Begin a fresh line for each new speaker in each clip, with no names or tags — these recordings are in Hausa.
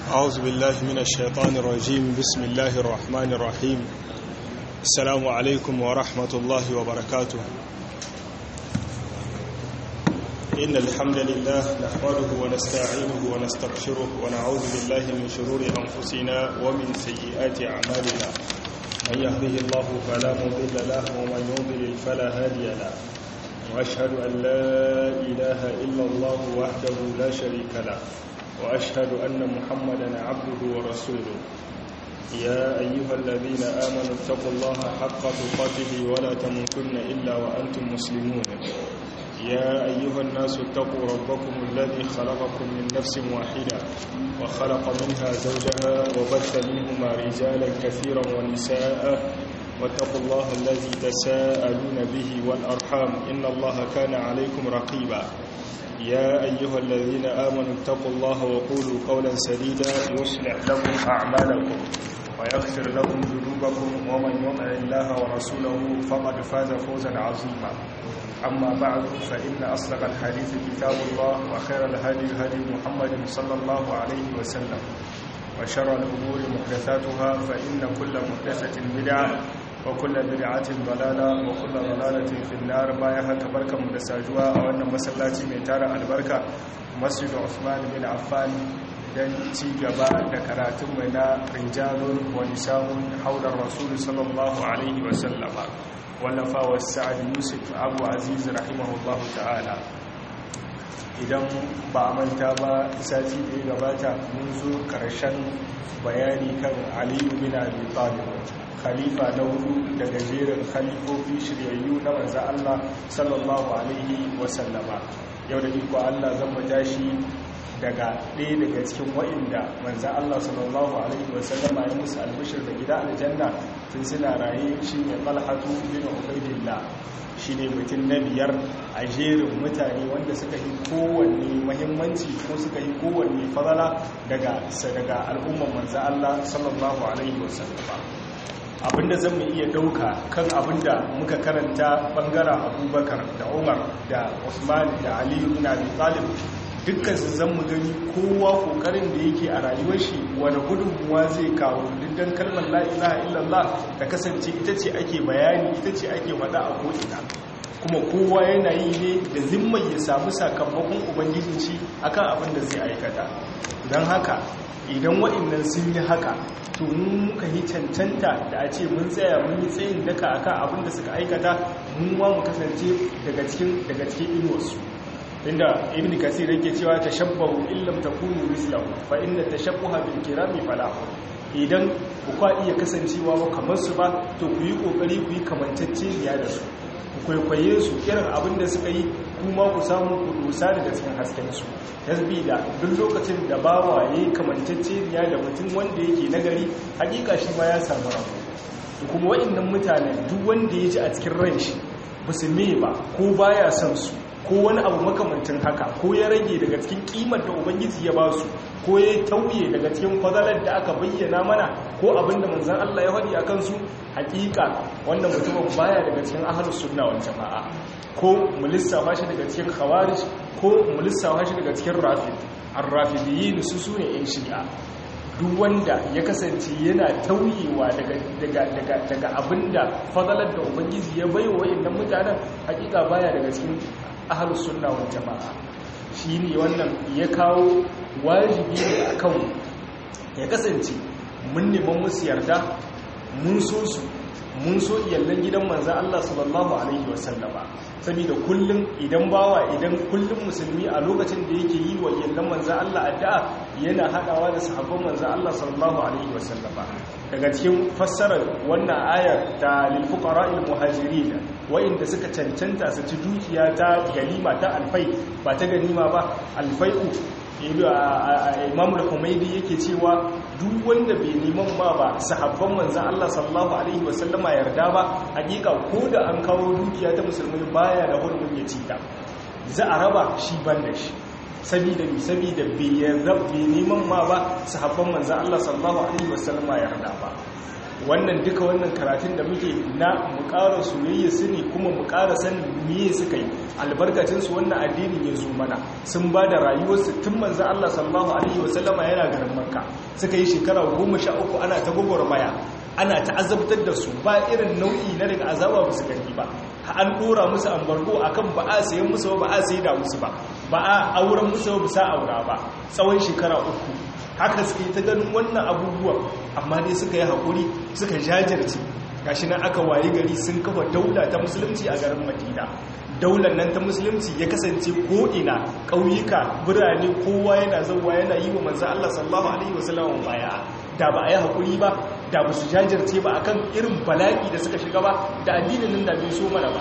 أعوذ بالله من الشيطان الرجيم بسم الله الرحمن الرحيم السلام عليكم ورحمة الله وبركاته إن الحمد لله نحمده ونستعينه ونستغفره ونعوذ بالله من شرور أنفسنا ومن سيئات أعمالنا من يهده الله فلا مضل له ومن يضلل فلا هادي له وأشهد أن لا إله إلا الله وحده لا شريك له وأشهد أن محمدا عبده ورسوله يا أيها الذين آمنوا اتقوا الله حق تقاته ولا تموتن إلا وأنتم مسلمون يا أيها الناس اتقوا ربكم الذي خلقكم من نفس واحدة وخلق منها زوجها وبث منهما رجالا كثيرا ونساء واتقوا الله الذي تساءلون به والأرحام إن الله كان عليكم رقيبا يا أيها الذين آمنوا اتقوا الله وقولوا قولا سديدا يصلح لكم أعمالكم ويغفر لكم ذنوبكم ومن يطع الله ورسوله فقد فاز فوزا عظيما أما بعد فإن أصدق الحديث كتاب الله وخير الهدي هدي محمد صلى الله عليه وسلم وشر الأمور محدثاتها فإن كل محدثة بدعة وكل بدعة ضلالة وكل ضلالة في النار بايها كبركة مدساجوا وأن مسلاتي من تارة البركة مسجد عثمان بن عفان dan ci gaba da karatun mai na rijalun wa nisa'un haular rasul sallallahu alaihi wa sallama wallafa wa sa'ad yusuf abu aziz rahimahullahu ta'ala idan ba a manta ba sati da ya gabata mun zo karshen bayani kan aliyu bin abi talib khalifa na hudu daga jerin khalifofi shiryayyu na manzo Allah sallallahu alaihi wa sallama yau da iko Allah zan mu tashi daga ɗaya daga cikin wa'inda manzan Allah sallallahu Alaihi wasallama ya musu albishir da gida aljanna tun suna raye shi ne falhatu bin ubaidillah shi ne mutum na biyar a jerin mutane wanda suka yi kowanne mahimmanci ko suka yi kowanne fadala daga daga al'umman manzan Allah sallallahu Alaihi wasallama abinda zan mu iya dauka kan abinda muka karanta bangaren abubakar da umar da usman da aliyu bin abi talib dukkan su zan mu gani kowa kokarin da yake a rayuwar shi wani gudunmuwa zai kawo diddan kalmar la ilaha illallah ta kasance ita ce ake bayani ita ce ake faɗa a ko'ina kuma kowa yana yi ne da zimmar ya samu sakamakon ubangijin shi akan abin da zai aikata don haka idan wa'annan sun yi haka to mun muka yi cancanta da a ce mun tsaya mun yi tsayin daka akan abin da suka aikata mun ma mu kasance daga cikin daga cikin inuwarsu inda ibn kasir yake cewa tashabbahu illam takunu mislahu fa inna tashabbuha bil kirami falah idan ku kwa iya kasancewa ba kamar su ba to ku yi kokari ku yi kamantacceniya da su ku kwaikwaye su irin abin da suka yi kuma ku samu ku dosa daga cikin hasken su da duk lokacin da bawa yayi kamantacceniya da mutum wanda yake nagari hakika shi ma ya samu rabo kuma wa'annan mutane duk wanda ya ji a cikin ran shi ba su me ba ko baya son su ko wani abu makamantin haka ko ya rage daga cikin kimar da ubangiji ya ba su ko ya tauye daga cikin fadalar da aka bayyana mana ko abin da manzan Allah ya faɗi a kansu hakika wannan mutumin baya daga cikin ahlus sunna wal jama'a ko mu lissafa shi daga cikin khawarij ko mu lissafa shi daga cikin rafid ar-rafidiyyin su sune yan shi'a duk wanda ya kasance yana tauyewa daga daga daga daga abinda fadalar da ubangiji ya baiwa wayannan mutanen hakika baya daga cikin ahalus sunna wal jama'a shine wannan ya kawo wajibi ne akan ya kasance mun neman musu yarda mun so su mun so iyallan gidan manzo Allah sallallahu alaihi wasallama saboda kullum idan bawa idan kullum musulmi a lokacin da yake yi wa iyallan manzo Allah addu'a yana hadawa da sahabban manzo Allah sallallahu alaihi wasallama daga cikin fassarar wannan ayar ta lil fuqara'il muhajirin wa'inda suka cancanta su ci dukiya ta ganima ta alfai ba ta ganima ba alfai'u imam al-humaidi yake cewa duk wanda bai neman ma ba sahabban manzan Allah sallallahu alaihi wasallama yarda ba hakika ko da an kawo dukiya ta musulmi baya da hurumin ya ci ta za a raba shi ban da shi sabida ni sabida bai yarda bai neman ma ba sahabban manzan Allah sallallahu alaihi wasallama yarda ba wannan duka wannan karatun da muke na mu ƙara soyayya su ne kuma mu ƙara sanin miye suka yi albarkacin su wannan addinin ya zo mana sun ba da rayuwarsu tun manzo Allah sallallahu alaihi wasallama yana garin Makka suka yi shekara 13 ana ta gwagwarmaya ana ta'azabtar da su ba irin nau'i na daga azaba ba su gani ba an dora musu ambargo akan ba a sayan musu ba a sai da musu ba ba a auren musu ba sa aura ba tsawon shekara uku haka suke ta ganin wannan abubuwan amma dai suka yi haƙuri suka jajirce gashi nan aka waye gari sun kafa daula ta musulunci a garin madina daular nan ta musulunci ya kasance ko'ina ƙauyuka birane kowa yana zauwa yana yi wa manzan Allah sallallahu alaihi wasallam baya da ba a yi haƙuri ba da ba su jajirce ba akan irin bala'i da suka shiga ba da addinin nan da bai so mana ba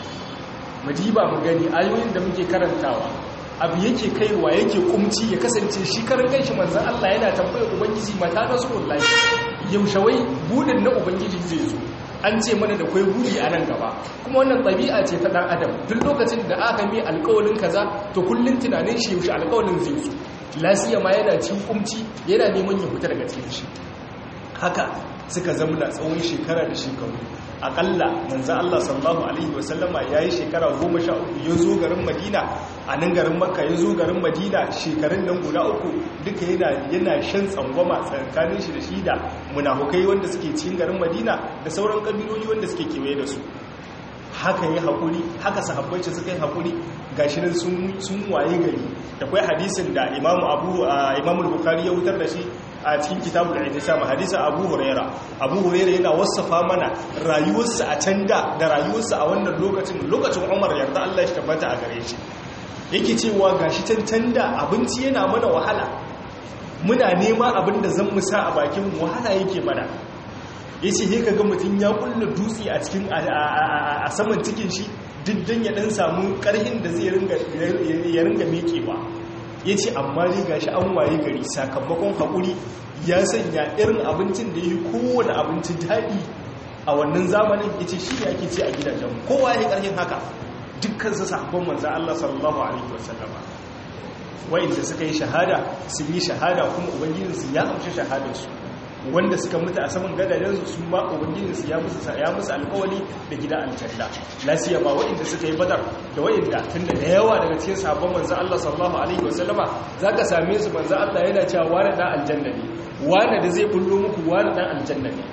madiba mu gani ayoyin da muke karantawa abu yake kaiwa yake kumci ya kasance shi karan kanshi manzan Allah yana tambayar ubangiji mata nasrullahi yaushe wai budin na ubangiji zai zo an ce mana da kwai buri a nan gaba kuma wannan ɗabi'a ce ta ɗan adam duk lokacin da aka mi alƙawalin kaza to kullum tunanin shi yaushe alƙawalin zai zo lasiya ma yana cikin kumci yana neman ya fita daga cikin shi haka suka zamna tsawon shekara da shekaru akalla manzo Allah sallallahu alaihi wasallama yayi shekara 13 ya zo garin Madina a nan garin Makka ya zo garin Madina shekarun nan guda uku duka yana yana shan tsangwama tsakanin shi da shi da munafukai wanda suke cikin garin Madina da sauran kabiloli wanda suke kewaye da su haka yi haƙuri haka sahabbai ce suka yi haƙuri gashi nan sun waye gari da kwai hadisin da imamu abu imamu bukari ya wutar da shi a cikin kitabul ihtisam hadisin abu huraira abu huraira yana wasafa mana rayuwarsa a can da da rayuwarsa a wannan lokacin lokacin umar yarda Allah shi tabbata a gare shi yake cewa gashi can da abinci yana mana wahala muna nema abin da zan mu sa a bakin wahala yake mana ya ce ka ga mutum ya kulla dutse a cikin a saman cikin shi diddan ya dan samu karhin da zai ya ringa mekewa ya ce amma ne ga shi an waye gari sakamakon haƙuri ya sanya irin abincin da ya yi kowane abinci daɗi a wannan zamanin ya ce shi ne ake ce a gidajen kowa ya yi ƙarfin haka dukkan su sahabban manzan Allah sallallahu alaihi wasallama wa'inda suka yi shahada sun yi shahada kuma ubangijinsu ya amshi shahadarsu wanda suka mutu a saman gadajensu sun ba ubangijinsu ya musu ya musu alkawali da gida aljanna lasiya ba wa'inda suka yi badar da wa'inda tunda da yawa daga cikin sabon manzo Allah sallallahu alaihi wasallama zaka same su manzo Allah yana cewa wani dan aljanna ne wani da zai bullo muku wani dan aljanna ne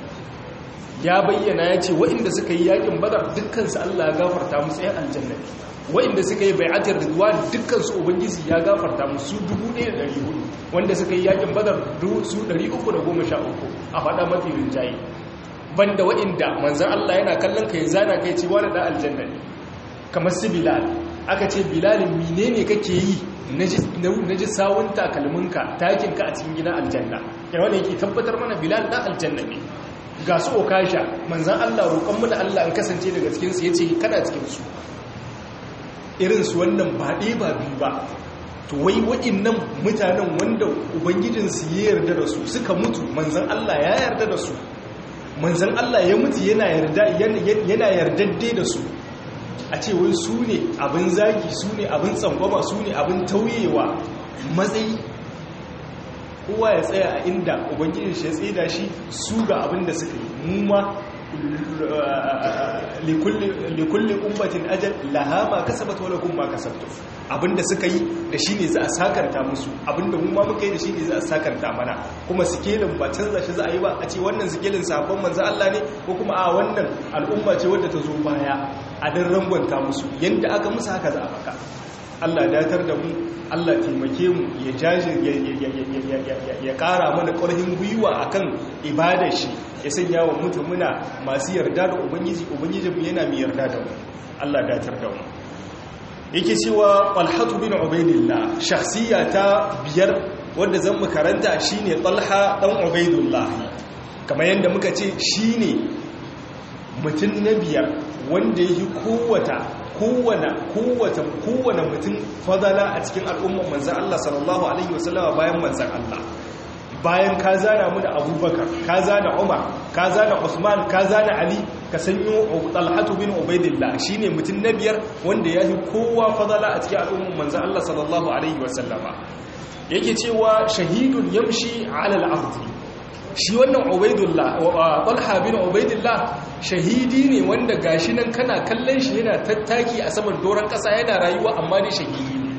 ya bayyana ya ce wa'inda suka yi yakin badar dukkan su Allah ya gafarta musu ɗan aljanna ne wa'inda suka yi bai'atar ridwan dukkan su ubangiji ya gafarta musu 1400 wanda suka yi yakin badar su 313 a faɗa mafi rinjaye banda wa'inda manzan Allah yana kallon ka ya zana kai ce wani ɗan aljanna ne kamar su bilal aka ce bilalin mine ne kake yi na ji sawun takalminka takinka a cikin gina aljanna yana wani yake tabbatar mana bilal ɗan aljanna ne ga su okasha manzan Allah roƙon mu da Allah an kasance daga cikinsu ya ce kana cikinsu irinsu wannan ba ɗaya ba biyu ba to wai nan mutanen wanda ubangijinsu ya yarda da su suka mutu manzan Allah ya yarda da su manzan Allah ya mutu yana yardadde da su a ce wai su ne abin zagi su ne abin tsangwama su ne abin tauyewa matsayi kowa ya tsaya a inda ubangijin shi ya tseda shi su ga abin da suka yi mu ma likulli ummatin ajal laha ma kasabat wa lakum ma kasabtum abinda suka yi da shine za a sakarta musu abinda mu ma muka yi da shine za a sakarta mana kuma sikelin ba canza shi za a yi ba a ce wannan sikelin sabon manzo Allah ne ko kuma a wannan al'umma ce wadda ta zo baya a dan rangwanta musu yanda aka musu haka za a baka Allah datar da mu Allah taimake mu ya jaji ya kara mana ƙarfin gwiwa akan ibadar shi ya sanya wa mutumuna masu yarda da ubangiji ubangiji mu yana mai yarda da mu Allah datar da mu yake cewa Talhatu bin Ubaidillah shakhsiya ta biyar wanda zan mu karanta shine Talha dan Ubaidullah kamar yadda muka ce shine mutum na biyar wanda yake kowata kowane kowace kowane mutum fadala a cikin al'ummar manzan Allah sallallahu alaihi wasallama bayan manzan Allah bayan ka zana mu da abubakar ka zana umar ka zana usman ka zana ali ka sanyo talhatu bin ubaidillah shine mutum na biyar wanda ya fi kowa fadala a cikin al'ummar manzan Allah sallallahu alaihi wasallama yake cewa shahidun yamshi ala al-ardi
shi wannan ubaidullah talha bin ubaidullah shahidi ne wanda gashi nan kana kallon shi yana tattaki a saman doron kasa yana rayuwa amma dai shahidi ne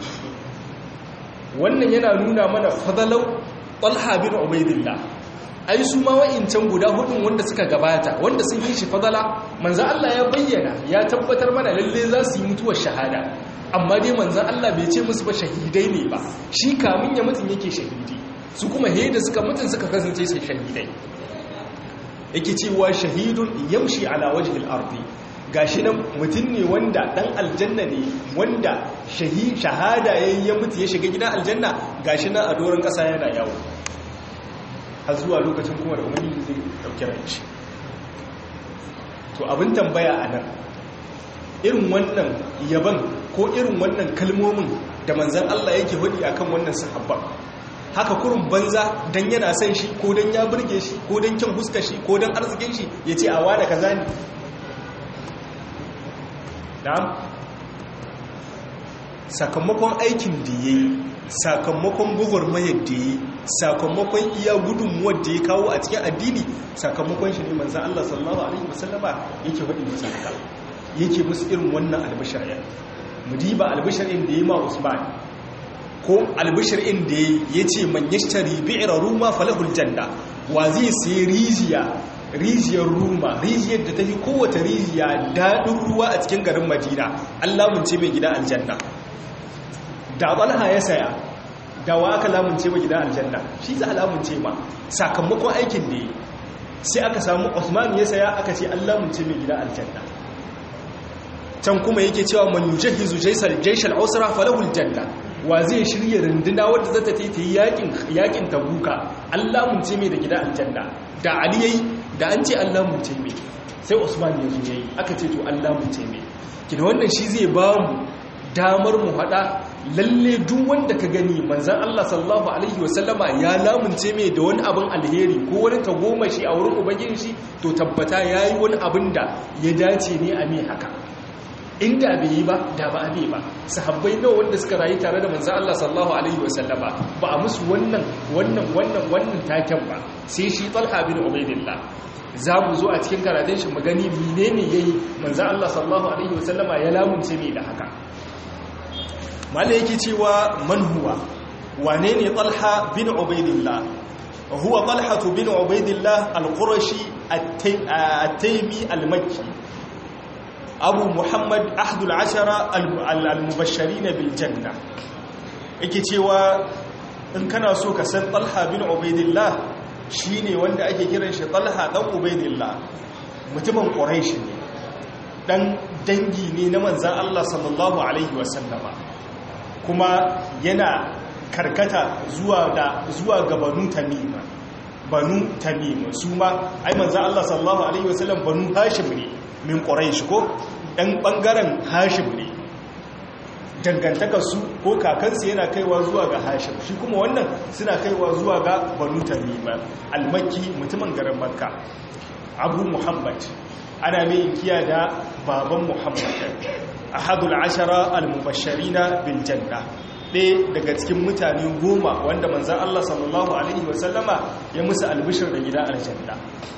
wannan yana nuna mana fadalau talha bin ubaidullah ai su ma wa'incan guda hudun wanda suka gabata wanda sun yi shi fadala manzo Allah ya bayyana ya tabbatar mana lalle za su yi mutuwar shahada amma dai manzo Allah bai ce musu ba shahidai ne ba shi kamun ya mutun yake shahidi su kuma he da suka mutun suka kasance sai shahidai yake cewa shahidun yamshi ala wajhil ardi gashi nan mutum ne wanda dan aljanna ne wanda shahada yayin ya mutu ya shiga gidan aljanna gashi nan a doron kasa yana yawo har zuwa lokacin kuma da umarni zai dauki ranci to abin tambaya a nan irin wannan yaban ko irin wannan kalmomin da manzan Allah yake hudi akan wannan sahabba haka kurun banza dan yana son shi ko dan ya burge shi ko dan kyan huskar shi ko dan arzikin shi yace a wada kaza ne na'am sakamakon aikin da yayi sakamakon gwagwarmayar da yayi sakamakon iya gudunmuwar da ya kawo a cikin addini sakamakon shi ne manzan Allah sallallahu Alaihi wasallama yake waɗin musu haka yake musu irin wannan albishar yan mudiba albishar inda ya ma usman ko albishar inda ya ce man yashtari bi'ira ruma falahul janna wa zai sai rijiya rijiyar ruma rijiyar da ta fi kowace rijiya daɗin ruwa a cikin garin madina allah mun ce mai gida aljanna da balha ya saya da wa aka lamunce ba gidan aljanna shi za a lamunce ma sakamakon aikin da yi sai aka samu Usman ya saya aka ce an lamunce mai gidan aljanna can kuma yake cewa man yujahizu jaysal jayshal usra falahu aljanna wa zai shirya runduna wadda zata ta yi yakin yakin tabuka an lamunce mai da gidan aljanna da ali yayi da an ce an lamunce mai sai Usman ya zo yayi aka ce to an lamunce mai kina wannan shi zai ba mu damar mu hada lalle duk wanda ka gani manzan Allah sallallahu alaihi wasallama ya lamunce mai da wani abin alheri ko wani tagomashi a wurin ubangiji shi to tabbata yayi wani abin da ya dace ne a mai haka inda bai yi ba da ba a ba sahabbai nawa wanda suka rayu tare da manzan Allah sallallahu alaihi wasallama ba a musu wannan wannan wannan wannan taken ba sai shi Talha bin Ubaidillah za mu zo a cikin karatun shi mu gani menene yayi manzan Allah sallallahu alaihi wasallama ya lamunce mai da haka mala yake cewa man huwa wane ne talha bin ubaidillah huwa talhatu bin ubaidillah al-qurashi at-taymi al-makki abu muhammad ahdul ashara al-mubashirin bil janna yake cewa in kana so ka san talha bin ubaidillah shine wanda ake kiran shi talha dan ubaidillah mutumin quraishi ne dan dangi ne na manzan Allah sallallahu alaihi wasallama kuma yana karkata zuwa da zuwa ga banu tamima banu tamima su ma ai manzo Allah sallallahu alaihi wasallam banu hashim ne min quraish ko dan bangaren hashim ne dangantakar su ko kakansu yana kaiwa zuwa ga hashim shi kuma wannan suna kaiwa zuwa ga banu tamima almakki mutumin garin makka abu muhammad ana mai inkiya da baban muhammad ahadul ashara al-mubashirina bil janna ɗaya daga cikin mutane goma wanda manzan Allah sallallahu Alaihi wasallama ya musu albishir da gida aljanna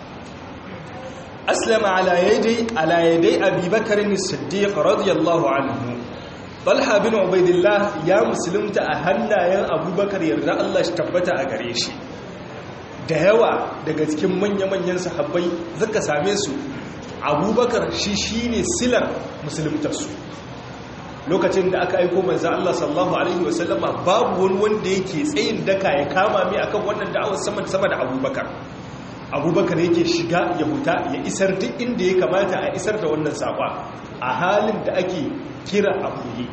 aslama alayadai abubakarin siddiq radiyallahu anhu balha bin ubaidillah ya musulunta a hannayen abubakar yarda Allah shi tabbata a gare shi da yawa daga cikin manya-manyan sahabbai zaka same su abubakar shi shine silar musuluntarsu lokacin da aka aiko manzo Allah sallallahu alaihi wasallama babu wani wanda yake tsayin daka ya kama mai akan wannan da'awar sama sama da Abubakar Abubakar yake shiga ya huta ya isar duk inda ya kamata a isar da wannan saba a halin da ake kira abuyi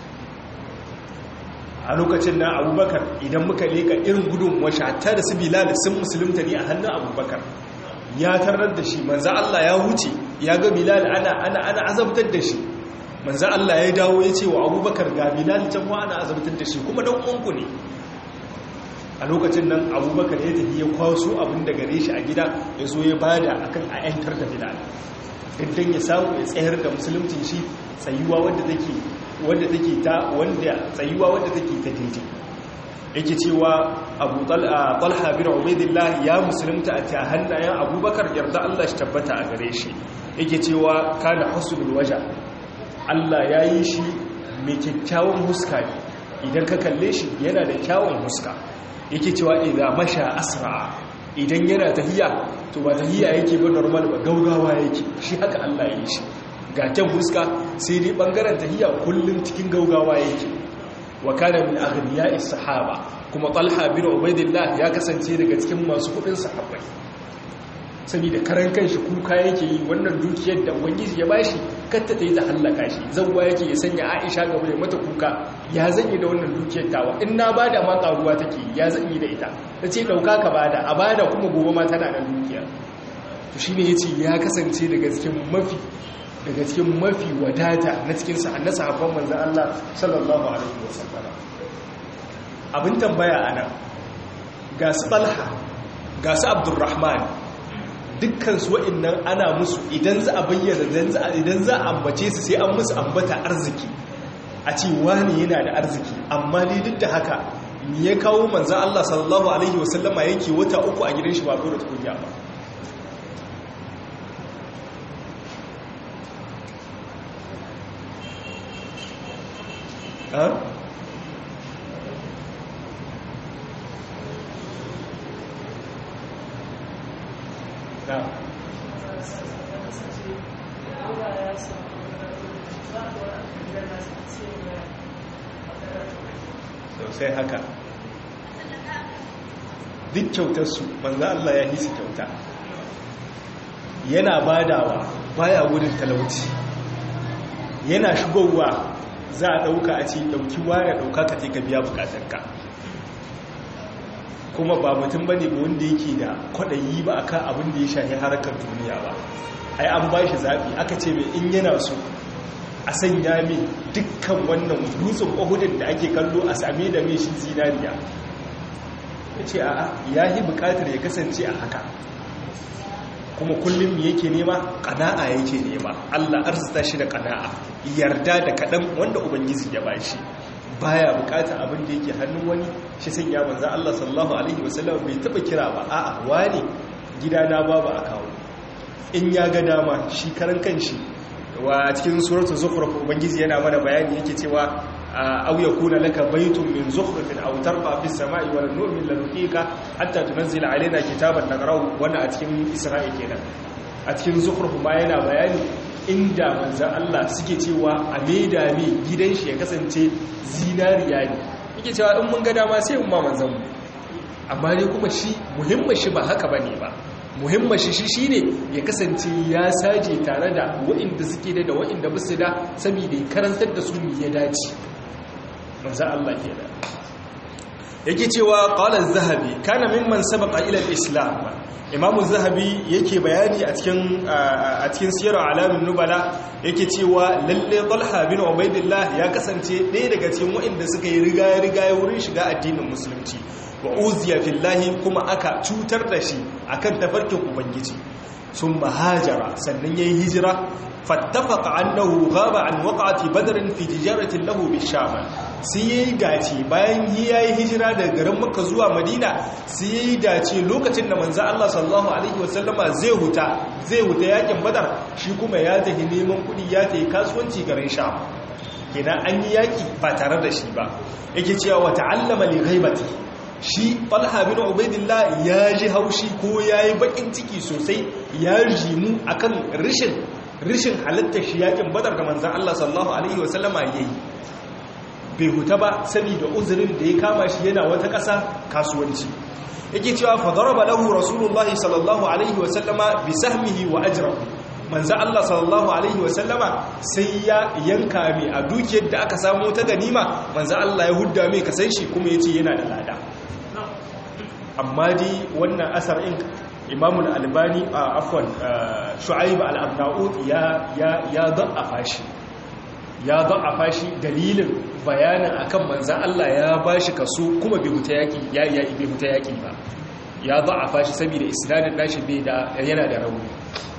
a lokacin na Abubakar idan muka leka irin gudun washata da su Bilal sun musulunta ne a hannun Abubakar ya tarar da shi manzo Allah ya huce ya ga Bilal ana ana ana azabtar da shi manzo Allah ya dawo ya ce wa abubakar ga bilal can wa ana azabtar da shi kuma dan uwanku ne a lokacin nan abubakar ya tafi ya kwaso abin da gare shi a gida ya zo ya bada akan a yantar da bilal dan ya samu ya tsayar da musuluncin shi tsayuwa wanda take wanda take ta wanda tsayuwa wanda take ta daidai yake cewa abu talha bin ubaidillah ya musulunta a ta hannayen abubakar yarda Allah shi tabbata a gare shi yake cewa kana husnul waja Allah ya yi shi mai kyakkyawan huska ne idan ka kalle shi yana da kyawun huska yake cewa idan masha asra idan yana tahiya to ba tahiya yake ba normal ba gaugawa yake shi haka Allah ya yi shi ga kyan huska sai dai bangaren tahiya kullum cikin gaugawa yake wa kana min aghniya'is sahaba kuma Talha bin Ubaidillah ya kasance daga cikin masu kudin sahabbai saboda karan kanshi kuka yake yi wannan dukiyar da ubangiji ya bashi katta ta yi ta hallaka shi zawwa yake ya sanya Aisha gaba ya mata kuka ya zanyi da wannan dukiyar tawa in na bada ma karuwa take ya zanyi da ita tace dauka ka bada a bada kuma gobe ma tana da dukiya to shine yace ya kasance daga cikin mafi daga cikin mafi wadata na cikin na sahabban manzan Allah sallallahu alaihi wasallam abin tambaya ana ga su Talha ga su Abdurrahman dukkan su wa'annan ana musu idan za a bayyana idan za a ambace su sai an musu ambata arziki a ce wani yana da arziki amma ne duk da haka me ya kawo manzan Allah sallallahu alaihi wasallama yake wata uku a gidan shi ba da tukunya ba Huh? Yeah. sosai haka duk kyautarsu banza Allah ya hisi kyauta yana badawa baya wurin talauci yana shigowa za a ɗauka a ce ɗauki ware ɗauka ka ka biya bukatarka kuma ba mutum ba ne ba wanda yake da kwaɗayi ba a kan abin da ya shahi harkar duniya ba ai an ba shi zaɓi aka ce mai in yana so a sanya mai dukkan wannan dutsen ƙwahudin da ake kallo a same da mai shi zinariya ya ce a ya yi bukatar ya kasance a haka kuma kullum yake nema ƙana'a yake nema Allah arzita shi da ƙana'a yarda da kaɗan wanda ubangiji ya ba shi baya bukata abin da yake hannun wani shi sun ya manza Allah sallallahu alaihi wasallam bai taba kira ba a'a wani gidana babu a kawo in ya ga dama shi karan kanshi wa cikin suratul zukhruf ubangiji yana mana bayani yake cewa aw yakuna laka baytun min zukhrufin aw tarqa fis sama'i wa lan nu'min lanuqika hatta tunzila alaina kitaban naqra'u wannan a cikin isra'i kenan a cikin zukhruf ma yana bayani inda manzan Allah suke cewa a maida ne gidan shi ya kasance zinariya ne yake cewa in mun ga dama sai mun ma manzan mu amma ne kuma shi muhimmin shi ba haka bane ba muhimmin shi shi shine ya kasance ya saje tare da waɗanda suke da da waɗanda basu da saboda ya karantar da su ne ya dace manzan Allah ke da yake cewa qala az-zahabi kana mimman sabaqa ila al-islam imamu zahabi yake bayani a cikin a cikin siyarar alamin nubala yake cewa lalle talha bin ubaidillah ya kasance ɗaya daga cikin waɗanda suka yi riga riga wurin shiga addinin musulunci wa uziya fillahi kuma aka cutar da shi akan tafarkin ubangiji sun mahajara sannan yayi hijira fattafaqa annahu ghaba an waqati badrin fi tijaratin lahu bisham sai yayi dace bayan yayi hijira daga garin makka zuwa madina sai yayi dace lokacin da manzo Allah sallallahu alaihi wasallama zai huta zai huta yakin badar shi kuma ya tafi neman kudi ya tafi kasuwanci garin sham kenan an yi yaki ba tare da shi ba yake cewa wa ta'allama li ghaibati shi falha bin ubaidillah ya ji haushi ko ya yi bakin ciki sosai ya jimu akan rishin rishin halittar shi yakin badar da manzan Allah sallallahu alaihi wasallama ya yi bai huta ba saboda uzurin da ya kama shi yana wata ƙasa kasuwanci yake cewa fadaraba lahu rasulullahi sallallahu alaihi wasallama bi sahmihi wa ajrahu manzan Allah sallallahu alaihi wasallama sai ya yanka mai a dukiyar da aka samu ta ganima manzan Allah ya hudda mai kasan shi kuma ya ce yana da lada amma dai wannan asar in imamun albani a afwan shu'aib al-abnaud ya ya ya da'afa shi ya da'afa shi dalilin bayanin akan manzan Allah ya bashi kaso kuma bai huta yaki ya ya bai huta yaki ba ya da'afa shi saboda isnadin nashi bai da yana da rauni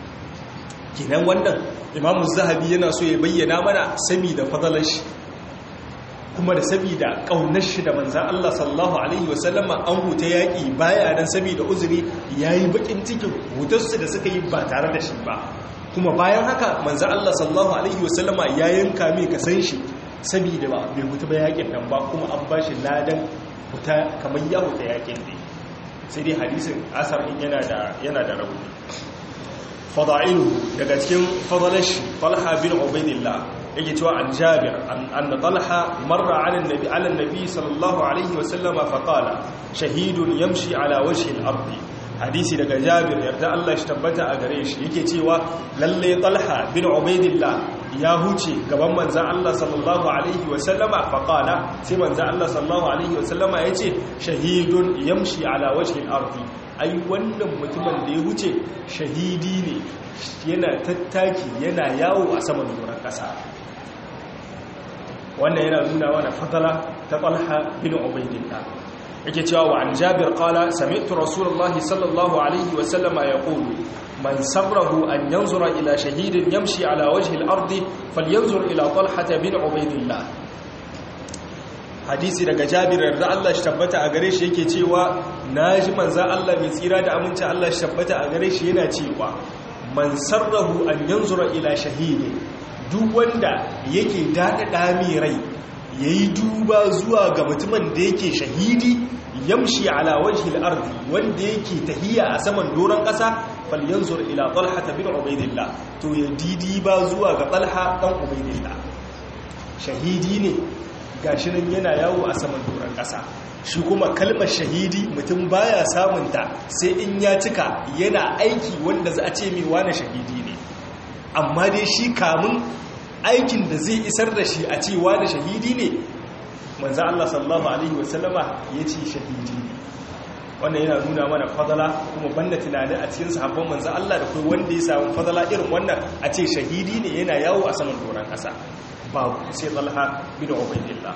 kinan wannan imamu zahabi yana so ya bayyana mana saboda fadalar shi kuma da sabida kaunar shi da manzan Allah sallallahu alaihi wasallama an huta yaƙi baya nan sabida uzuri yayi bakin cikin hutarsu da suka yi ba tare da shi ba kuma bayan haka manzan Allah sallallahu alaihi wasallama ya yanka mai kasan shi sabida ba bai huta ba yaƙin nan ba kuma an ba shi ladan huta kamar ya huta yaƙin ne sai dai hadisin asar in yana da yana da rauni fada'ilu daga cikin fadalashi talha bin ubaidillah yake cewa an jabir anna talha marra ala annabi ala annabi sallallahu alaihi wa sallama fa qala shahidun yamshi ala wajhi al-ard hadisi daga jabir yarda Allah shi tabbata a gare shi yake cewa lalle talha bin ubaidillah ya huce gaban manzan Allah sallallahu alaihi wa sallama fa qala sai manzan Allah sallallahu alaihi wa sallama yace shahidun yamshi ala wajhi al-ard ai wannan mutumin da ya huce shahidi ne yana tattaki yana yawo a saman doron kasa wannan yana nuna wani fatala ta talha bin ubaidillah yake cewa wa an jabir qala sami'tu rasulullahi sallallahu alaihi wa sallama yaqulu man sabrahu an yanzura ila shahidin yamshi ala wajhi al-ardi falyanzur ila talha bin ubaidillah hadisi daga jabir da Allah shi tabbata a gare shi yake cewa naji manzo Allah mai tsira da aminci Allah shi tabbata a gare shi yana cewa man sarrahu an yanzura ila shahidin duk wanda yake daɗaɗa mai rai ya yi duba zuwa ga mutumin da yake shahidi yamshi ala wajhil ardi wanda yake tahiya a saman doron ƙasa falyanzur ila talha bin ubaidillah to ya didi ba zuwa ga talha dan ubaidillah shahidi ne gashi nan yana yawo a saman doron ƙasa shi kuma kalmar shahidi mutum baya samunta sai in ya cika yana aiki wanda za a ce mai wane shahidi ne amma dai shi kamun aikin da zai isar da shi a cewa da shahidi ne manzan Allah sallallahu Alaihi wasallama ya ce shahidi ne wannan yana nuna mana fadala kuma banda tunanin a cikin sahabban manzan Allah da kai wanda ya samu fadala irin wannan a ce shahidi ne yana yawo a saman doron ƙasa babu sai talha bin ubaidillah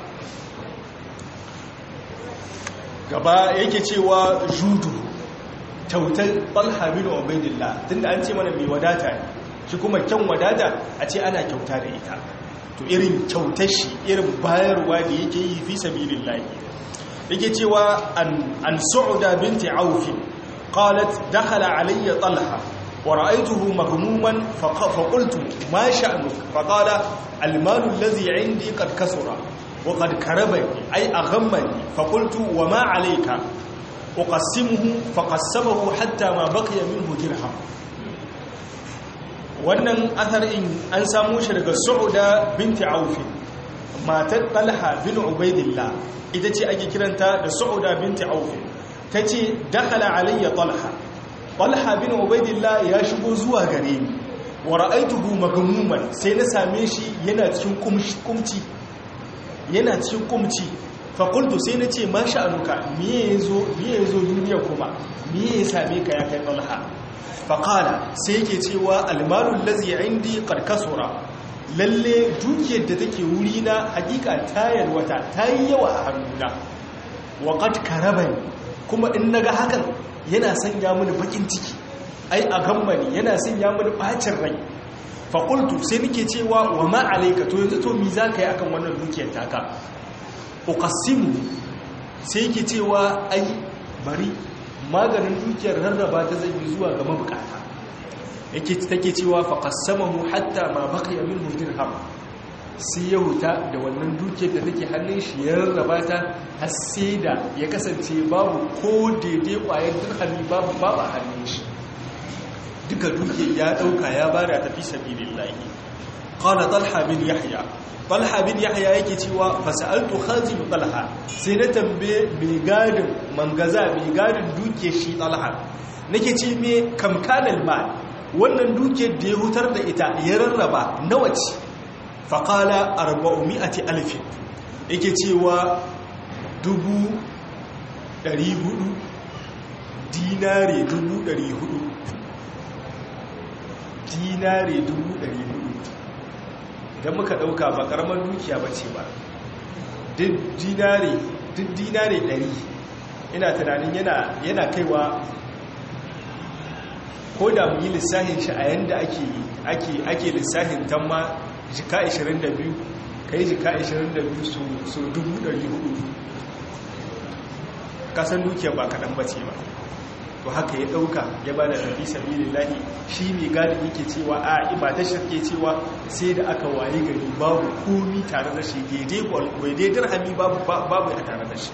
gaba yake cewa judu tautar talha bin ubaidillah tunda an ce mana mai wadata ne shi kuma kyan wadata a ce ana kyauta da ita to irin kyautar shi irin bayarwa da yake yi fi sabilin lahi yake cewa an su'uda binti aufi qalat dakhala alayya talha wa ra'aytuhu maghmuman fa qultu ma sha'nuk fa qala al-malu alladhi 'indi qad kasura wa qad karabani ay aghammani fa qultu wa ma 'alayka uqassimuhu fa qassamahu hatta ma baqiya minhu dirham wannan atharin an samu shi daga su'uda binti aufi matar talha bin ubaidillah ita ce ake kiranta da su'uda binti aufi ta ce dakhala alayya talha talha bin ubaidillah ya shigo zuwa gare ni wa ra'aituhu magmuman sai na same shi yana cikin kumci yana cikin kumci fa qultu sai na ce ma sha'anuka me yazo me yazo duniya kuma me ya same ka ya kai talha faƙala sai yake cewa almalun lazi indi ƙarƙasura lalle dukiyar da take wuri na hakika tayar wata ta yi yawa a hannuna waƙat karaban kuma in naga hakan yana sanya mini bakin ciki ai a gammani yana sanya mini ɓacin rai faƙultu sai nake cewa wa ma'alaika to yanzu to mi za ka yi akan wannan dukiyar taka uƙassimu sai yake cewa ai bari maganin dukiyar rarraba ta zai zuwa ga mabukata yake take cewa faqassamahu hatta ma baqiya minhu dirham sai ya huta da wannan dukiyar da take hannun shi ya rarraba ta har sai da ya kasance babu ko daidai kwayar dirhami babu babu a hannun shi duka dukiyar ya dauka ya bada ta fi sabilillahi qala talha bin yahya talha bin yahya yake cewa fasaltu khazin talha sai na tambaye mai gadin mangaza mai gadin duke shi talha nake ce me kamkanal mal wannan duke da ya hutar da ita ya rarraba nawa ce faqala 400 alf yake cewa dubu 400 dinare dubu 400 dinare dubu 400 idan muka dauka ba karamar dukiya ba ce ba duk dinare ɗari ina tunanin yana kaiwa ko da mu yi lissahin shi a yanda ake lissahin tamma jika 22 ka yi jika 22 su 400 kasan dukiyar ba kaɗan bace ba to haka ya ɗauka ya ba da tafi sabilin lahi shi mai gadi yake cewa a ibata shi ke cewa sai da aka waye gari babu komi tare da shi daidai dirhami babu babu a tare da shi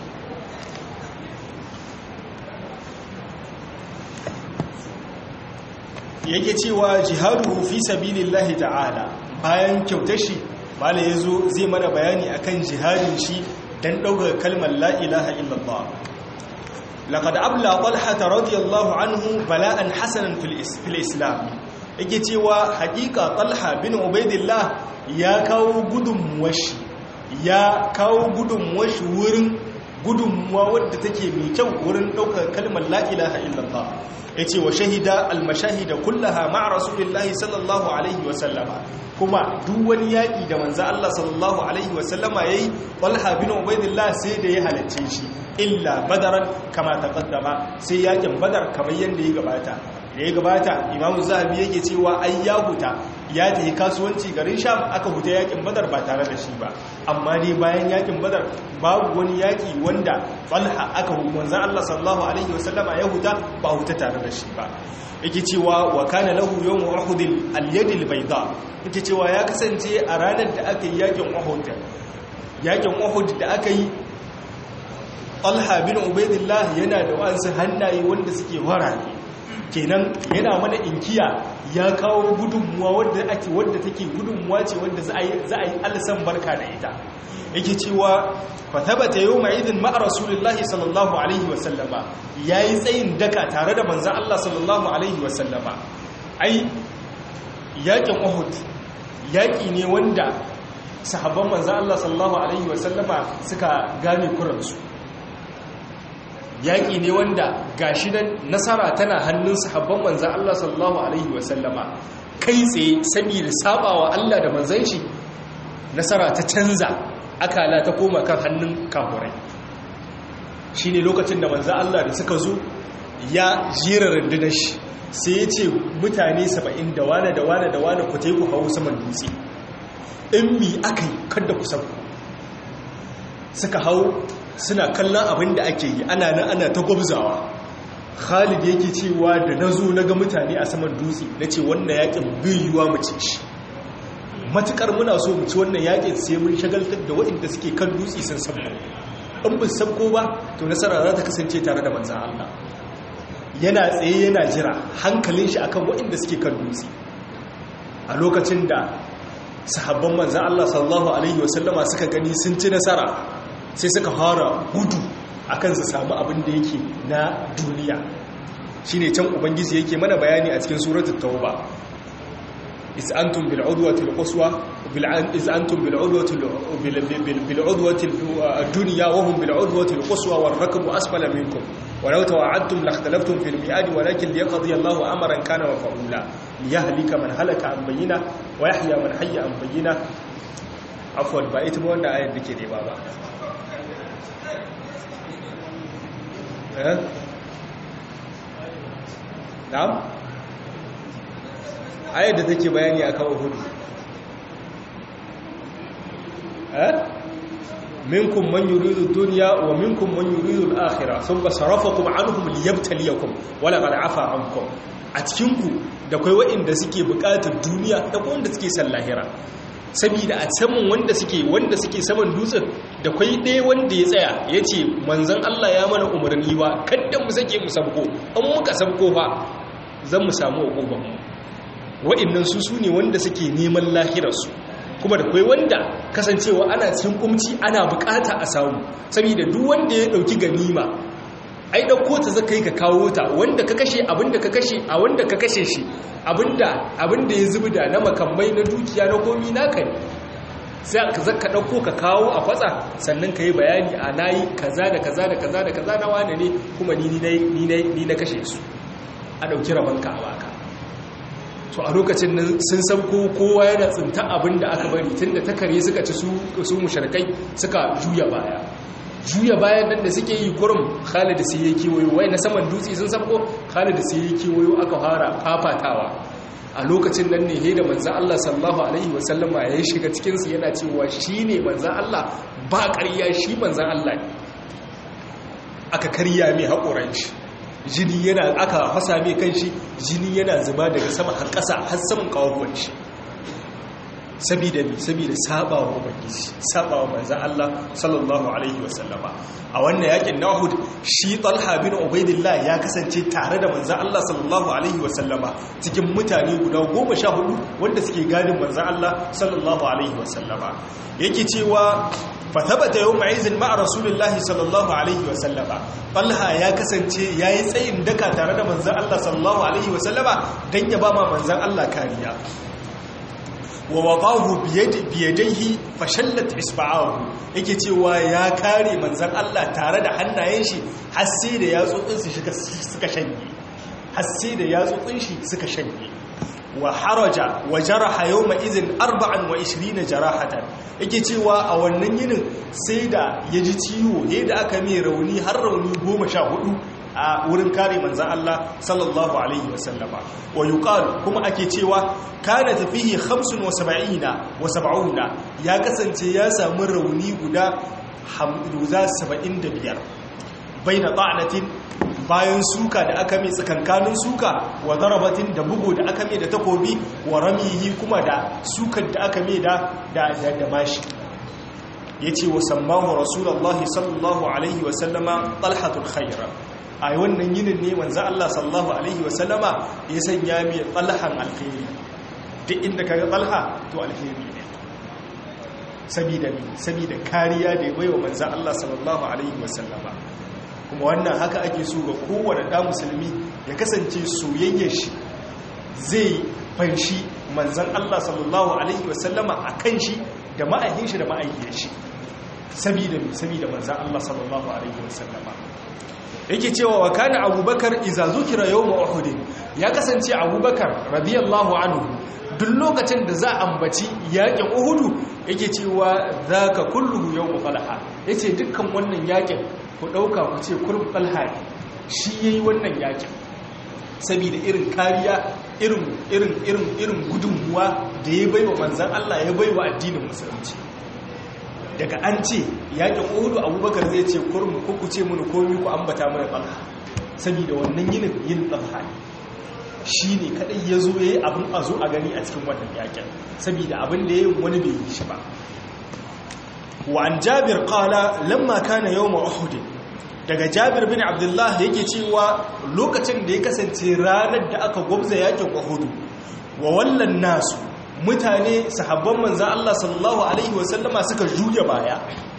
yake cewa jihadu fi sabilin lahi ta'ala bayan kyautar shi mala ya zo zai mana bayani akan jihadin shi don ɗaukar kalmar la'ilaha illallah لقد أبلى طلحة رضي الله عنه بلاء حسنا في الإسلام yake cewa hakika talha bin ubaidillah ya kawo gudunmuwashi ya kawo gudunmuwashi wurin gudunmuwa wadda take mai kyau wurin ɗaukar kalmar la'ilaha illallah ya ce wa shahida almashahida kullaha ma'a rasulillahi sallallahu alaihi wasallama kuma duk wani yaƙi da manza Allah sallallahu alaihi wasallama ya yi talha bin ubaidillah sai da ya halarce shi illa badaran kama taqaddama sai yakin badar kamar yanda ya gabata da ya gabata imamu zahabi yake cewa ai ya huta ya tafi kasuwanci garin sham aka huta yakin badar ba tare da shi ba amma dai bayan yakin badar babu wani yaki wanda falha aka manzo Allah sallallahu alaihi wasallama ya huta ba huta tare da shi ba yake cewa wa kana lahu yawm uhud al-yad al-bayda yake cewa ya kasance a ranar da aka yi yakin uhud yakin uhud da aka yi Talha bin Ubaidillah yana da wasu hannaye wanda suke warare kenan yana mana inkiya ya kawo gudunmuwa wadda ake wadda take gudunmuwa ce wadda za a yi za a yi alsan barka da ita yake cewa fa thabata yawma idin ma'a rasulillahi sallallahu alaihi wa sallama yayi tsayin daka tare da manzon Allah sallallahu alaihi wa sallama ai yakin Uhud yaki ne wanda sahabban manzon Allah sallallahu alaihi wa sallama suka gane kuransu yaƙi ne wanda gashi nan nasara tana hannun sahabban manzan Allah sallallahu Alaihi wasallama kai tsaye saboda sabawa Allah da manzan shi nasara ta canza akala ta koma kan hannun kafurai shi ne lokacin da manzan Allah da suka zo ya jera rundunar shi sai ya ce mutane saba'in da wane da wane da wane ku teku hau saman dutse in mi aka yi kada ku sabu suka hau suna kallon abin da ake yi ana nan ana ta gwabzawa khalid yake cewa da na zo na ga mutane a saman dutse na ce wannan yakin biyuwa mu ce shi matukar muna so mu ci wannan yakin sai mun shagaltar da waɗanda suke kan dutse sun sabko in ba sabko ba to nasara za ta kasance tare da manzan Allah yana tsaye yana jira hankalin shi akan waɗanda suke kan dutse a lokacin da sahabban manzan Allah sallallahu alaihi wasallama suka gani sun ci nasara sai suka fara gudu akan su samu abin da yake na duniya shine can ubangiji yake mana bayani a cikin suratul tauba is antum bil udwati al quswa bil is antum bil udwati bil udwati al dunya wa hum bil udwati al quswa wal rakbu asfala minkum ولو توعدتم لاختلفتم في الميعاد ولكن ليقضي الله امرا كان مفعولا ليهلك من هلك عن بينه ويحيى من حي عن بينه عفوا ba ita ba wanda ayar dake ne ba ba na'am ayar da take bayani akan uhud eh minkum man yuridu dunya wa minkum man yuridu al-akhirah thumma sarafakum anhum liyabtaliyakum wala qad afa ankum a cikin ku da kai waɗanda suke buƙatar duniya da kuma wanda suke san lahira saboda a saman wanda suke wanda suke saman dutsen da kwai ɗaya wanda ya tsaya ya ce manzan Allah ya mana umarni ba kadda mu sake mu sabko an muka sabko ba zan mu samu hukuman wa'annan su su ne wanda suke neman lahirarsu kuma da kwai wanda kasancewa ana cikin kumci ana bukata a samu saboda duk wanda ya dauki ganima ai dauko ta zaka yi ka kawo ta wanda ka kashe abinda ka kashe a wanda ka kashe shi abinda abinda ya zubda na makamai na dukiya na komi naka ne sai ka zaka dauko ka kawo a fatsa sannan ka yi bayani a nayi kaza da kaza da kaza da kaza na wane ne kuma ni ni ni na kashe su a dauki rabanka a baka to a lokacin nan sun sauko kowa yana tsinta abin da aka bari tun da takare suka ci su musharkai suka juya baya juya bayan nan da suke yi kurum khalid sai ya kewayo wai na saman dutse sun sauko khalid sai ya kewayo aka fara fafatawa a lokacin nan ne he da manzan Allah sallallahu alaihi wasallama ya shiga cikinsu yana cewa shi ne manzan Allah ba ƙarya shi manzan Allah ne aka karya mai haƙoran shi jini yana aka hasa mai kan shi jini yana zuba daga sama har ƙasa har saman ƙawon shi sabida mi sabida sabawa ubangiji sabawa manzan Allah sallallahu alaihi wasallama a wannan yakin Nahud shi Talha bin Ubaidillah ya kasance tare da manzan Allah sallallahu alaihi wasallama cikin mutane guda 14 wanda suke gadin manzan Allah sallallahu alaihi wasallama yake cewa fathabata yawma izin ma'a rasulillahi sallallahu alaihi wasallama Talha ya kasance yayi tsayin daka tare da manzan Allah sallallahu alaihi wasallama dan ya ba ma manzan Allah kariya wa waqahu biyadaihi fashallat isba'ahu yake cewa ya kare manzon Allah tare da hannayen shi har sai da yatsotsin shi suka shanye har sai da yatsotsin shi suka shanye wa haraja wa jaraha yawma idhin 24 jarahatan yake cewa a wannan yinin sai da yaji ciwo yadda aka mai rauni har rauni 14 a wurin kare manzan Allah sallallahu alaihi wasallama wa yuqalu kuma ake cewa kana tafihi 75 wa 70 ya kasance ya samu rauni guda 75 baina ta'natin bayan suka da aka mai tsakankanin suka wa darabatin da bugu da aka mai da takobi wa ramihi kuma da sukan da aka mai da da da mashi yace wa sammahu rasulullahi sallallahu alaihi wasallama talhatul khaira a wannan yinin ne manzo Allah sallallahu alaihi wasallama ya sanya mai talhan alkhairi duk inda kaga talha to alkhairi ne sabida ne sabida kariya da ya baiwa manzo Allah sallallahu alaihi wasallama kuma wannan haka ake so ga kowane da musulmi ya kasance soyayyar shi zai fanshi manzon Allah sallallahu alaihi wasallama akan shi da ma'ahin shi da ma'ayyar shi sabida sabida manzon Allah sallallahu alaihi wasallama yake cewa wa kana abubakar iza zukira yawma uhud ya kasance abubakar radiyallahu anhu duk lokacin da za ambaci yakin uhudu yake cewa zaka kulluhu yawm falha yace dukkan wannan yakin ku dauka ku ce kurb falha shi yayi wannan yakin saboda irin kariya irin irin irin irin gudunmuwa da ya baiwa manzon Allah ya baiwa addinin musulunci daga an ce yakin uhudu abubakar zai ce kurmu ko ku ce mini komi ku ambata mana talha saboda wannan yinin yin talha ne shi ne kadai ya zo ya yi abin a zo a gani a cikin wannan yakin saboda abin da ya yi wani bai yi shi ba wa an jabir kala lamma kana yau uhud daga jabir bin abdullah yake cewa lokacin da ya kasance ranar da aka gwabza yakin uhud wa wallan nasu mutane sahabban manzan Allah sallallahu Alaihi wasallama suka juya baya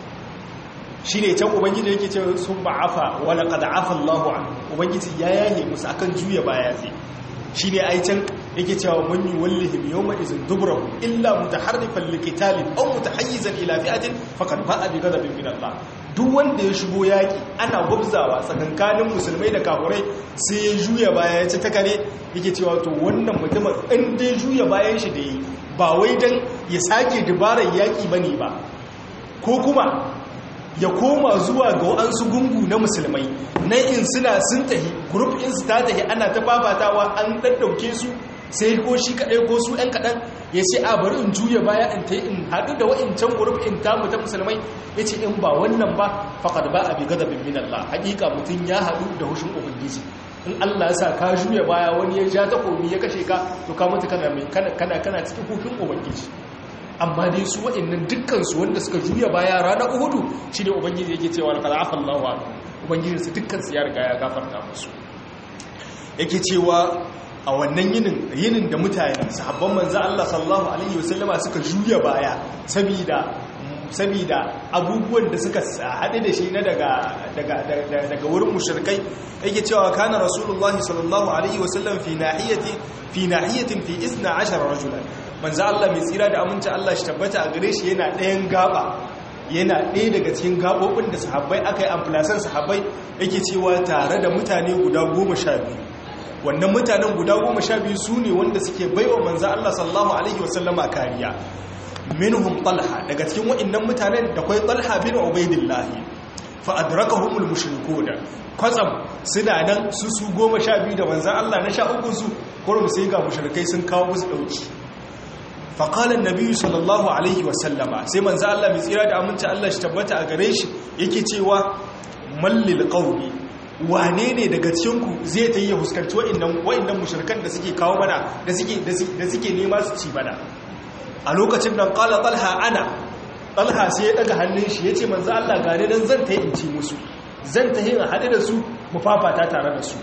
shi ne can ubangiji yake ce sun ba'afa wala kada afa Allah an ubangiji ya yaye musu akan juya baya zai shi ne ai can yake cewa man yi wallihim yau ma izin dubrahu illa mutaharrifan likitalin aw mutahayyizan ila fi'atin faqad ba'a bi ghadabin min Allah duk wanda ya shigo yaki ana gwabzawa tsakankanin musulmai da kafurai sai ya juya baya ya ci ta kare yake cewa to wannan mutumin in dai juya bayan shi da yi ba wai dan ya sake dubarar yaki bane ba ko kuma ya koma zuwa ga wa'ansu gungu na musulmai na in suna sun tahi group in su ta tahi ana ta babatawa an ɗaɗɗauke su sai ko shi kaɗai ko su ɗan kaɗan ya ce a bari in juya baya in ta in haɗu da wa'incan group in tamu ta musulmai ya ce in ba wannan ba faƙad ba a bi gada bin min Allah haƙiƙa mutum ya haɗu da hushin ubangiji in Allah ya sa ka juya baya wani ya ja takobi ya kashe ka to ka mutu kana kana kana cikin hushin ubangiji amma dai su waɗannan dukkansu wanda suka juya baya ranar uhudu shi ne ubangiji yake cewa alƙada afan lawa ubangiji su dukkansu ya riga ya gafarta musu yake cewa a wannan yinin yinin da mutane sahabban manzo Allah sallallahu alaihi wasallama suka juya baya saboda saboda abubuwan da suka haɗe da shi na daga daga daga wurin mushrikai yake cewa kana rasulullahi sallallahu alaihi wasallam fi nahiyati fi nahiyatin fi 12 rajulan manzo Allah mai tsira da aminci Allah shi tabbata a gare shi yana ɗayan gaba yana ɗaya daga cikin gabobin da sahabbai aka yi amfilasan sahabbai yake cewa tare da mutane guda goma sha biyu wannan mutanen guda goma sha biyu su ne wanda suke baiwa manzo Allah sallallahu alaihi wasallama kariya minhum talha daga cikin waɗannan mutanen da kwai talha bin ubaidillah fa adrakahumul mushrikun kwatsam suna nan su su goma sha biyu da manzan Allah na sha uku su kurum sai ga mushrikai sun kawo musu dauki fa qala an sallallahu alaihi wa sallama sai manzan Allah mai tsira da aminci Allah shi tabbata a gare shi yake cewa mallil qaumi wane ne daga cikinku zai ta yi ya huskanci wa'indan mushrikan da suke kawo mana da suke nema su ci bana a lokacin nan kala talha ana talha sai ya daga hannun shi ya ce manzo Allah gane nan zan ta yi in ci musu zan ta yi in haɗe da su mu fafata tare da su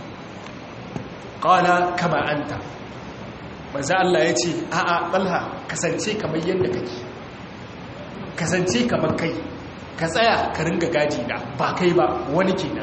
kala kama anta manzo Allah ya ce a'a talha kasance kamar yadda kake kasance kamar kai ka tsaya ka ringa gaji na ba kai ba wani kenan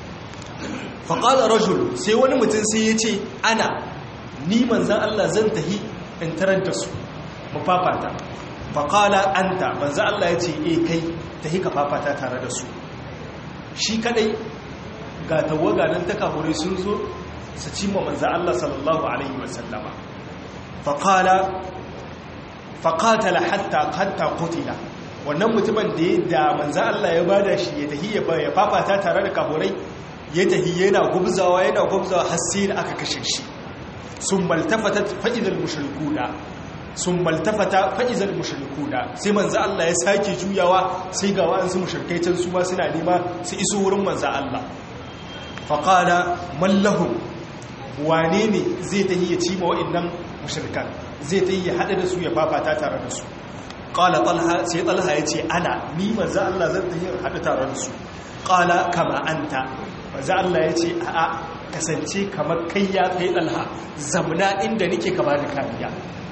faƙaɗa rajul sai wani mutum sai ya ce ana ni manzan Allah zan tahi in tarar da su mu fafata faƙala anta manzan Allah ya ce e kai tahi ka fafata tare da su shi kadai ga tawaga nan ta kahure sun zo su cimma manzan Allah sallallahu alaihi wasallama faƙala faƙatala hatta hatta kutila wannan mutumin da ya da manzan Allah ya bada shi ya tahi ya fafata tare da kahurai ya tahi yana gubzawa yana gubzawa har sai da aka kashe shi sun maltafata fa'izal mushrikuna sun maltafata fa'izal mushrikuna sai manzo Allah ya sake juyawa sai ga wa'ansu mushrikai can su ma suna nema su iso wurin manzo Allah faqala mallahu wane ne zai tahi ya ci ma wa'annan mushrikan zai tahi ya hada da su ya fafata tare da su qala talha sai talha yace ana ni manzo Allah zan tahi ya hada tare da su qala kama anta manzo Allah ya ce a'a kasance kamar kai ya kai dalha zamna inda nake ka bani kariya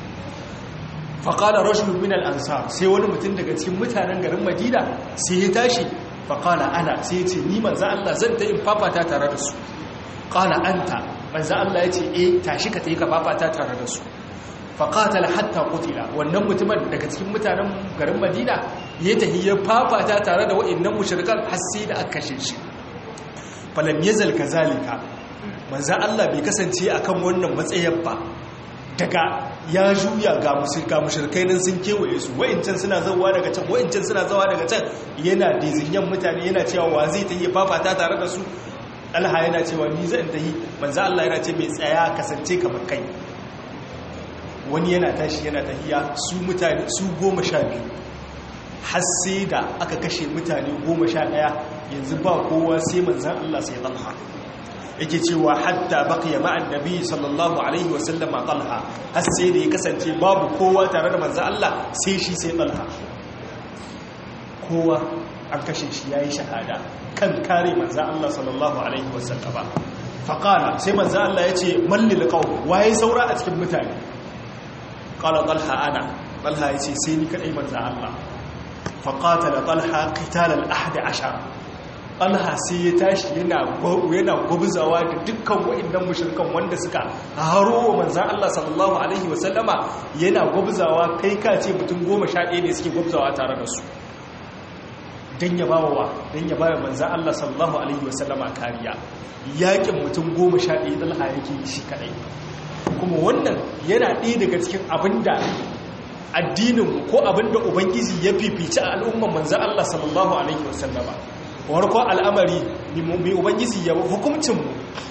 fa qala rajul min al ansar sai wani mutum daga cikin mutanen garin Madina sai ya tashi fa qala ana sai ya ce ni manzo Allah zan ta in fafata tare da su qala anta manzo Allah ya ce eh tashi ka tayi ka fafata tare da su fa qatala hatta qutila wannan mutumin daga cikin mutanen garin Madina ya tahi ya fafata tare da wa'annan mushrikan har sai da aka kashe shi falam yazal kazalika manzo Allah bai kasance akan wannan matsayin ba daga ya juya ga musulka mushrikai nan sun kewaye su wa'incan suna zawa daga can wa'incan suna zawa daga can yana dizinyan mutane yana cewa wa zai tayi fafata tare da su alha yana cewa ni zan tayi manzo Allah yana ce mai tsaya kasance kamar kai wani yana tashi yana tahiya su mutane su goma sha biyu har sai da aka kashe mutane goma sha ɗaya yanzu ba kowa sai manzan Allah sai talha yake cewa hatta baqiya ma'an nabi sallallahu alaihi wa sallama talha har sai da ya kasance babu kowa tare da manzan Allah sai shi sai talha kowa an kashe shi yayi shahada kan kare manzan Allah sallallahu alaihi wa sallama faqala sai manzan Allah yace mallil qaum waye saura a cikin mutane qala talha ana talha yace sai ni kadai manzan Allah faƙatala ɗalha ƙitalar ahadi ashar ɗalha sai ya tashi yana gwabzawa da dukkan wa'indan mashirkan wanda suka haro wa manzan Allah sallallahu Alaihi wasallama yana gwabzawa kai ka ce mutum goma sha ɗaya ne suke gwabzawa tare da su don ya ba wa don ya ba wa manzan Allah sallallahu Alaihi wasallama kariya yaƙin mutum goma sha ɗaya ɗalha yake shi kaɗai kuma wannan yana ɗaya daga cikin abin da addinin ko abinda ubangiji ya fifici a al'umman manzan Allah sallallahu alaihi wasallama warko al'amari mai ubangiji ya hukumcinmu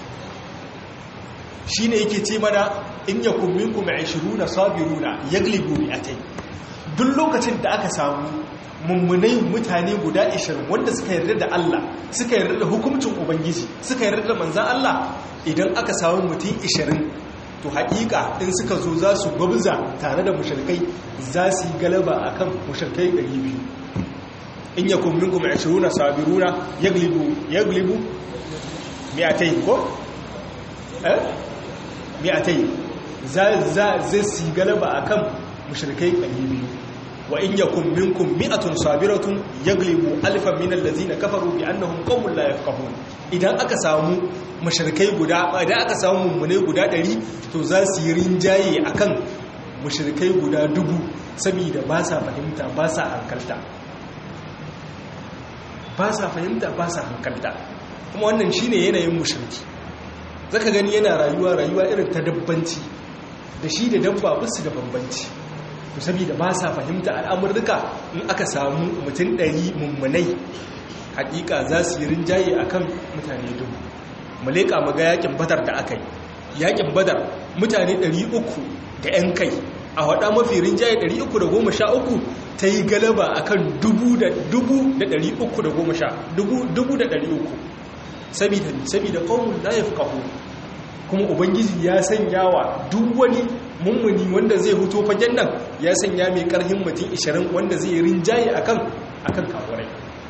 shi ne yake ce mana in ya kumminku mai shiruna sabiruna ya glibu a tai duk lokacin da aka samu mummunai mutane guda 20 wanda suka yarda da Allah suka yarda da hukumcin ubangiji suka yarda da manzan Allah idan aka samu mutum 20 to haƙiƙa in suka zo za su gwabza tare da mushirkai za su yi galaba a kan mushirkai 200 in ya kummin kuma 20 sabiruna ya glibu miyatai ko? eh? miyatai za su yi galaba a kan mushirkai 200 wa in yakun minkum mi'atun sabiratun yaglibu alfan min allazina kafaru bi annahum qaumun la yafqahun idan aka samu mushrikai guda idan aka samu mummune guda 100 to za su yi rinjaye akan mushrikai guda dubu saboda ba sa fahimta ba sa hankalta ba sa fahimta ba sa hankalta kuma wannan shine yanayin mushriki zaka gani yana rayuwa rayuwa irin ta dabbanci da shi da dabba bisu da bambanci to saboda ba sa fahimta al'amurruka in aka samu mutum ɗari mummunai hakika za su yi rinjaye akan mutane dubu mu leƙa mu ga yakin badar da aka yi yakin badar mutane 300 da 'yan kai a waɗa mafi rinjaye 313 ta yi galaba a kan 300 saboda ƙaunin na ya fi ƙaho kuma ubangiji ya sanya wa duk wani mummuni wanda zai huto fagen nan ya sanya mai ƙarhin mutum 20 wanda zai rinjaye a kan kawurai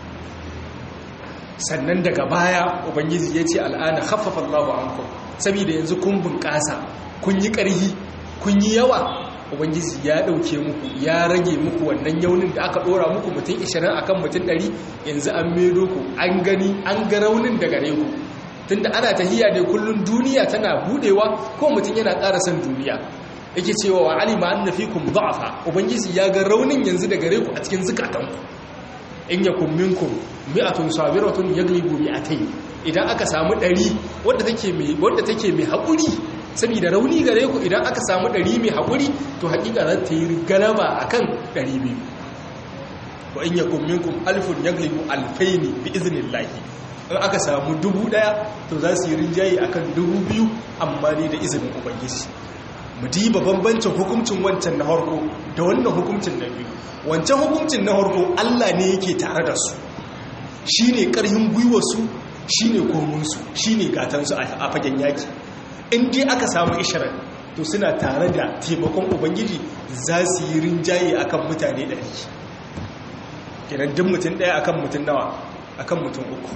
sannan daga baya ubangiji ya ce al'ana haffafa allahu an saboda yanzu kun bunƙasa kun yi ƙarhi kun yi yawa ubangiji ya ɗauke muku ya rage muku wannan yaunin da aka ɗora muku mutum 20 akan mutum 100 yanzu an medo ku an gani an ga raunin da gare ku tunda ana tahiya ne kullum duniya tana budewa ko mutum yana ƙara son duniya yake cewa wa alima anna fikum da'afa ubangiji ya ga raunin yanzu da gare ku a cikin zukatanku in yakum minkum mi'atun sabiratun yaglibu mi'atayn idan aka samu 100 wadda take mai wadda take mai haƙuri saboda rauni gare ku idan aka samu 100 mai haƙuri to haƙiƙa za ta yi galaba akan 200 wa in yakum minkum alfun yaglibu alfaini bi iznillahi in aka samu dubu daya to za su yi rinjaye akan dubu biyu amma ne da izinin ubangiji mu diba bambancin hukuncin wancan na harko da wannan hukuncin na biyu wancan hukuncin na harko Allah ne yake tare da su shine karhin gwiwarsu shine komunsu shine gatansu a fagen yaki in dai aka samu ishirin to suna tare da taimakon ubangiji za su yi rinjaye akan mutane ɗari kiran duk mutum ɗaya akan mutum nawa akan mutum uku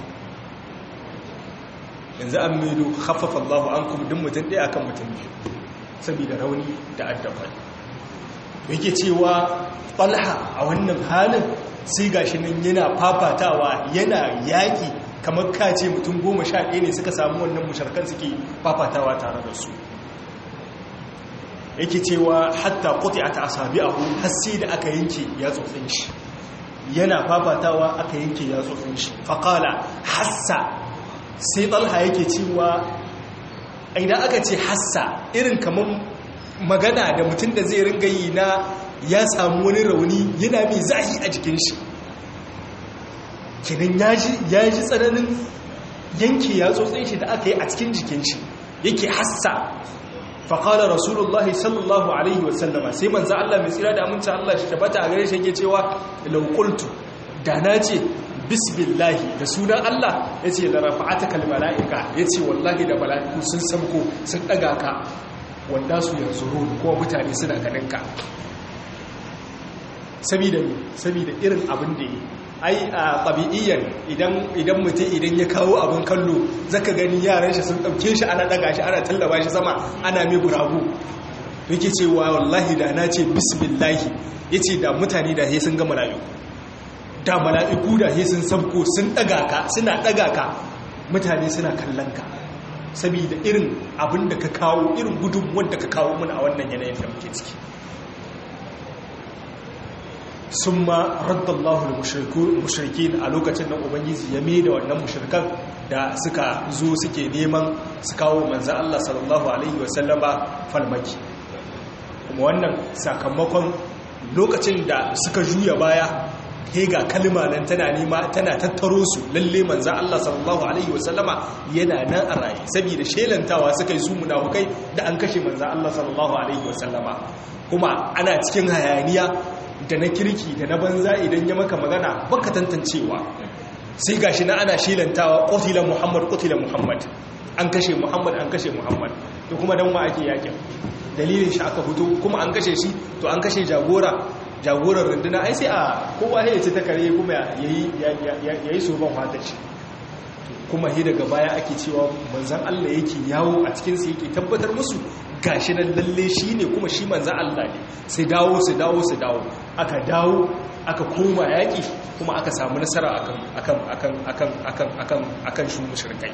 yanzu an maido haffafa Allah an kuma duk mutum ɗaya akan mutum biyu saboda rauni da addafa yake cewa ɓalha a wannan halin sai gashi nan yana fafatawa yana yaƙi kamar kace mutum goma sha ɗaya ne suka samu wannan musharkan suke fafatawa tare da su yake cewa hatta kuti a ta'asabi a hun hassi da aka yanke ya tsotsin shi yana fafatawa aka yanke ya tsotsin shi faƙala hassa sai ɗalha yake cewa idan aka ce hassa irin kamar magana da mutum da zai ringa yi na ya samu wani rauni yana mai zahi a jikin shi kinan ya ji tsananin yanke ya tsotsin shi da aka yi a cikin jikin shi yake hassa faƙalar rasulullahi sallallahu alaihi wasallama sai manza Allah mai tsira da aminci Allah shi tabbata a gare shi yake cewa laukultu da na ce bisbillahi da sunan Allah ya ce larafa'ata kalmala'ika ya ce wallahi da mala'iku sun samko sun ɗaga ka wanda su yanzu ruhu kuma mutane suna ganinka sabida irin abin da yi ai a ɗabi'iyyar idan mutum idan ya kawo abin kallo zaka gani yaran shi sun ɗauke shi ana ɗaga shi ana tallaba shi sama ana mai buragu yake cewa wallahi da na ce bisbillahi ya ce da mutane da sun ga mala'iku da mala'iku da he sun sabko sun ɗaga ka suna ɗaga ka mutane suna kallon ka saboda irin abin da ka kawo irin gudun wanda ka kawo muna a wannan yanayin da muke ciki sun ma raddallahu da mushriki a lokacin nan ubangiji ya mai da wannan mushrikan da suka zo suke neman su kawo manzan Allah sallallahu Alaihi wasallama falmaki kuma wannan sakamakon lokacin da suka juya baya he ga kalma nan tana nema tana tattaro su lalle manzan Allah sallallahu alaihi wasallama yana nan a raye saboda shelantawa suka yi su munafukai da an kashe manzan Allah sallallahu alaihi wasallama kuma ana cikin hayaniya da na kirki da na banza idan ya maka magana baka tantancewa sai gashi na ana shelantawa qutila muhammad qutila muhammad an kashe muhammad an kashe muhammad to kuma dan ma ake yakin dalilin shi aka fito kuma an kashe shi to an kashe jagora jagorar runduna ai sai a kowa ya ce ta kare kuma ya yi soban wata ce kuma he daga baya ake cewa manzan Allah yake yawo a cikinsu yake tabbatar musu gashi nan lalle shi ne kuma shi manzan Allah ne sai dawo su dawo su dawo aka dawo aka koma yaƙi kuma aka samu nasara akan akan akan akan akan akan akan shu mushrikai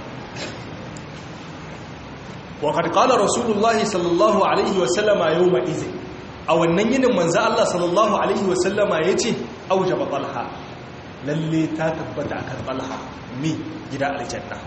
wa qad qala rasulullahi sallallahu alaihi wa sallama yawma idhin a wannan yinin manzo Allah sallallahu alaihi wasallama yace aujaba talha lalle ta tabbata akan talha mi gida aljanna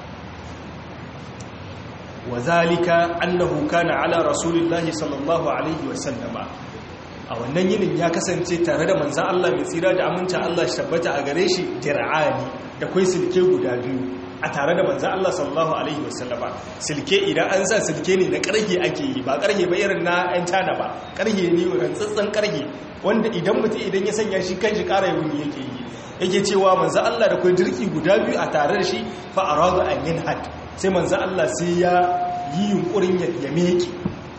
wazalika annahu kana ala rasulillahi sallallahu alaihi wasallama a wannan yinin ya kasance tare da manzo Allah mai tsira da aminta Allah shi tabbata a gare shi dir'ani da kwai silke guda biyu a tare da manzan Allah sallallahu Alaihi wasallama silke idan an sa silke ne na ƙarhe ake yi ba ƙarhe ba irin na 'yan cana ba ƙarhe ne rantsatsen ƙarhe wanda idan mutum idan ya sanya shi kan shi ƙara yawuni yake yi yake cewa manzan Allah da kwai dirki guda biyu a tare da shi fa'aradu an yin had sai manzan Allah sai ya yi yunkurin ya meke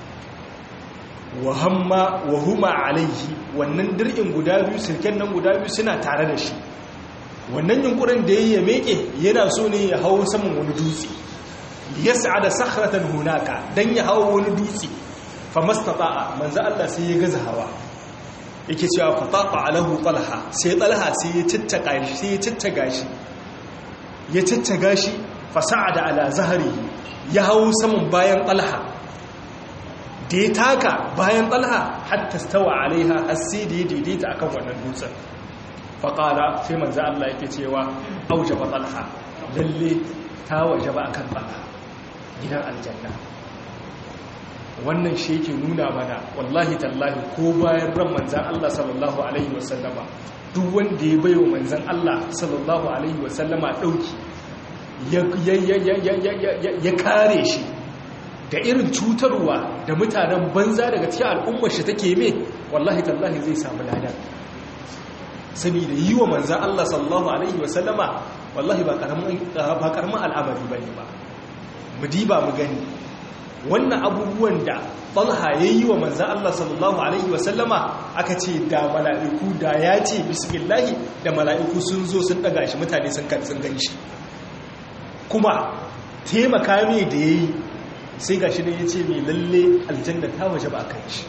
wahamma wahuma alaihi wannan dirkin guda biyu silken nan guda biyu suna tare da shi wannan yunkurin da ya meke yana so ne ya hau saman wani dutse ya sa'ada sakhratan hunaka dan ya hau wani dutse fa mastata'a manzo Allah sai ya gaza hawa yake cewa fa taqa alahu talha sai talha sai ya tattaka shi sai ya tattaga shi ya tattaga shi fa sa'ada ala zahrihi ya hau saman bayan talha da ya taka bayan talha hatta stawa alaiha har sai da ya daidaita akan wannan dutsen faƙala sai manzo Allah yake cewa aujaba talha lalle ta wajaba akan talha gidan aljanna wannan shi yake nuna mana wallahi tallahi ko bayan ran manzan Allah sallallahu alaihi wasallama duk wanda ya baiwa manzan Allah sallallahu alaihi wasallama dauki ya kare shi da irin cutarwa da mutanen banza daga cikin al'ummar shi take me wallahi tallahi zai samu ladan saboda yi wa manzan Allah sallallahu Alaihi wasallama wallahi ba karamin al'amari ba ne ba mu diba mu gani wannan abubuwan da talha ya yi wa manzan Allah sallallahu Alaihi wasallama aka ce da mala'iku da ya ce bismillahi da mala'iku sun zo sun daga shi mutane sun kan gan shi kuma taimaka mai da ya yi sai ga shi da ya ce mai lalle aljanna ta waje ba kan shi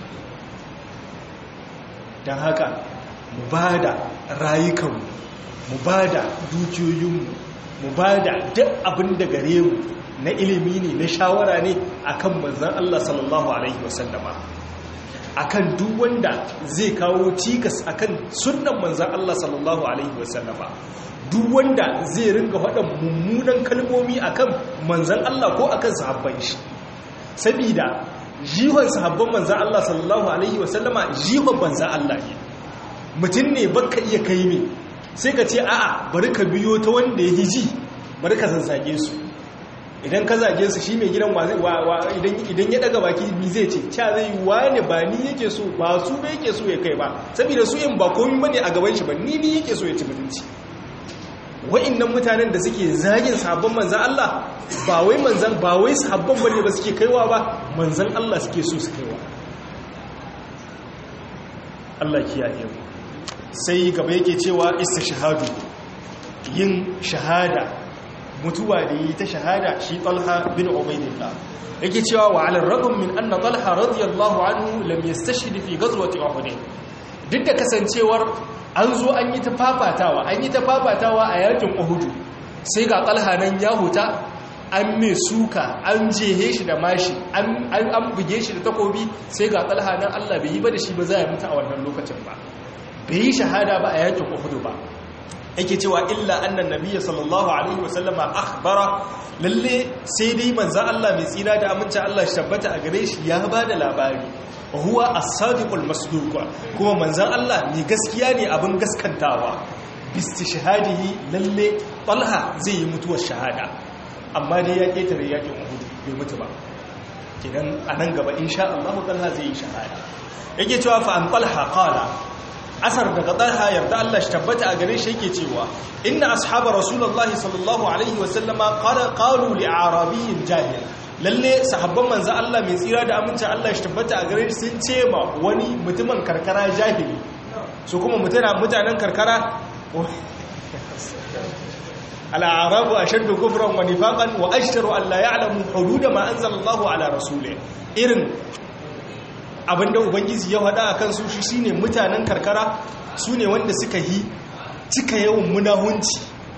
don haka mu ba da rayukanmu mu ba da dukiyoyinmu mu ba da duk abin da gare mu na ilimi ne na shawara ne akan manzan Allah sallallahu Alaihi wasallama akan duk wanda zai kawo cikas akan sunan manzan Allah sallallahu Alaihi wasallama duk wanda zai ringa faɗin mummunan kalmomi akan manzan Allah ko akan sahabban shi sabida jihon sahabban manzan Allah sallallahu Alaihi wasallama jihon manzan Allah ne mutum ne baka iya kai ne sai ka ce a'a bari ka biyo ta wanda ya hiji bari ka zazzage su idan ka zage su shi mai gidan idan ya daga baki mi zai ce ca zai wane ba ni yake so ba su ba yake so ya kai ba saboda su yin ba komi bane a gaban shi ba ni ni yake so ya ci mutunci wa'annan mutanen da suke zagin sabon manzan Allah ba wai manzan ba wai sabon bane ba suke kaiwa ba manzan Allah suke so su kaiwa Allah kiyaye mu sai gaba yake cewa istishhadu yin shahada mutuwa da yi ta shahada shi talha bin ubaidillah yake cewa wa ala ragum min anna talha radiyallahu anhu lam yastashhid fi ghazwati uhud duk da kasancewar an zo an yi ta fafatawa an yi ta fafatawa a yakin uhud sai ga talha nan ya huta an mai suka an jehe shi da mashi an buge shi da takobi sai ga talha nan Allah bai yi ba da shi ba za ya mutu a wannan lokacin ba bai yi shahada ba a yakin uhud ba yake cewa illa annan nabiyyi sallallahu alaihi wasallama akhbara lalle sai dai manzon Allah mai tsira da aminci Allah shi tabbata a gare shi ya bada labari huwa as-sadiqul masduq kuma manzon Allah ne gaskiya ne abin gaskantawa bistishhadihi lalle talha zai yi mutuwar shahada amma dai ya ketare yakin uhud bai mutu ba kidan anan gaba insha Allah talha zai yi shahada yake cewa fa an talha qala asar daga talha yarda Allah shi tabbata a gare shi yake cewa inna ashaba rasulullahi sallallahu alaihi wa sallama qala qalu li arabiyyin jahil lalle sahabban manzo Allah mai tsira da aminci Allah shi tabbata a gare shi sun ce ma wani mutumin karkara jahili su kuma mutanen karkara al'arabu ashaddu kufran wa nifaqan wa ashtaru an la ya'lamu hudud ma anzalallahu ala rasulih irin abinda ubangiji ya faɗa a kansu shi shine mutanen karkara su ne wanda suka yi cika yawan munahunci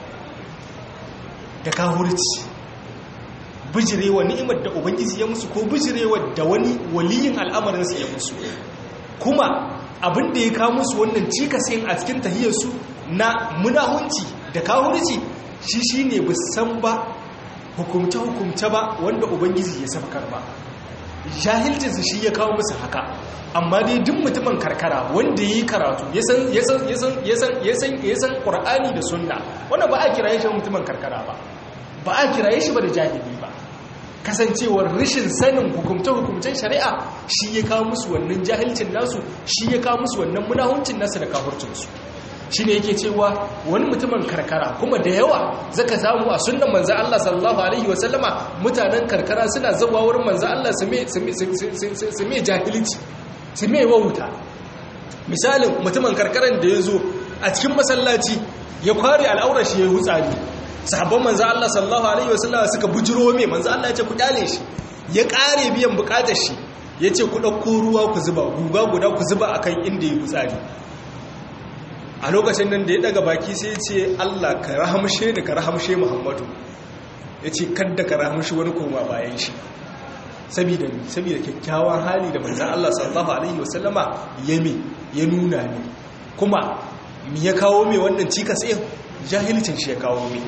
da kahurci bijirewa ni'imar da ubangiji ya musu ko bijirewa da wani waliyin al'amarinsu ya musu kuma abinda ya kawo musu wannan cikasin a cikin tahiyarsu na munahunci da kahurci shi shine bisan ba hukumce-hukumce ba wanda ubangiji ya sabkar ba jahilcinsu shi ya kawo musu haka amma dai duk mutumin karkara wanda ya yi karatu ya san ƙur'ani da sunna wanda ba a kiraye shi mutumin karkara ba ba a kiraye shi ba da jahili ba kasancewar rashin sanin hukumce-hukumcen shari'a shi ya kawo musu wannan jahilcin nasu shi ya kawo musu wannan munahuncin nasu da kafurcinsu shi ne yake cewa wani mutumin karkara kuma da yawa zaka samu a sunan manzan Allah sallallahu Alaihi wasallama mutanen karkara suna zawa wurin manzan Allah su mai jahilci su mai wauta misalin mutumin karkaran da ya zo a cikin masallaci ya kware al'aurar shi ya yi hutsari sahabban manzan Allah sallallahu Alaihi wasallama suka bujiro mai manzan Allah ya ce ku kyale shi ya kare biyan bukatar shi ya ce ku ɗauko ruwa ku zuba guga guda ku zuba akan inda ya hutsari a lokacin nan da ya daga baki sai ya ce Allah ka rahamshe da ka rahamshe Muhammadu ya ce kadda ka rahamshe wani koma bayan shi saboda saboda kyakkyawan hali da manzan Allah sallallahu alaihi wasallama ya me ya nuna ne kuma mi ya kawo mai wannan cikas ɗin jahilcin shi ya kawo mai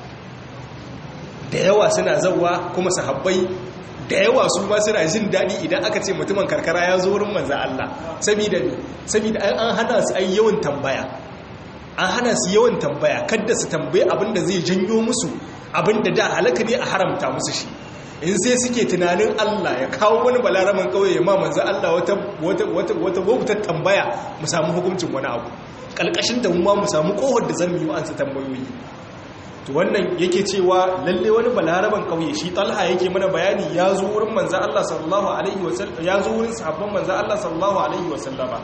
da yawa suna zauwa kuma sahabbai da yawa su ma suna jin daɗi idan aka ce mutumin karkara ya zo wurin manzan Allah saboda saboda an hana su ai yawan tambaya an hana su yawan tambaya kadda su tambaye abinda zai janyo musu abinda da halaka ne a haramta musu shi in sai suke tunanin Allah ya kawo wani balaraman kauye ya ma manzan Allah wata wata wata wata wata tambaya mu samu hukuncin wani abu kalkashin da mu ma mu samu kohar da zan yi wa ansa tambayoyi to wannan yake cewa lalle wani balaraban kauye shi talha yake mana bayani ya zo wurin manzan Allah sallallahu alaihi wasallam ya zo wurin sahabban manzan Allah sallallahu alaihi wasallama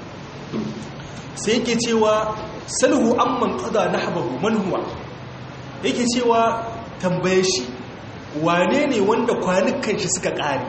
sai yake cewa salhu amman qada nahbahu man huwa yake cewa tambaye shi wane ne wanda kwanukan shi suka kare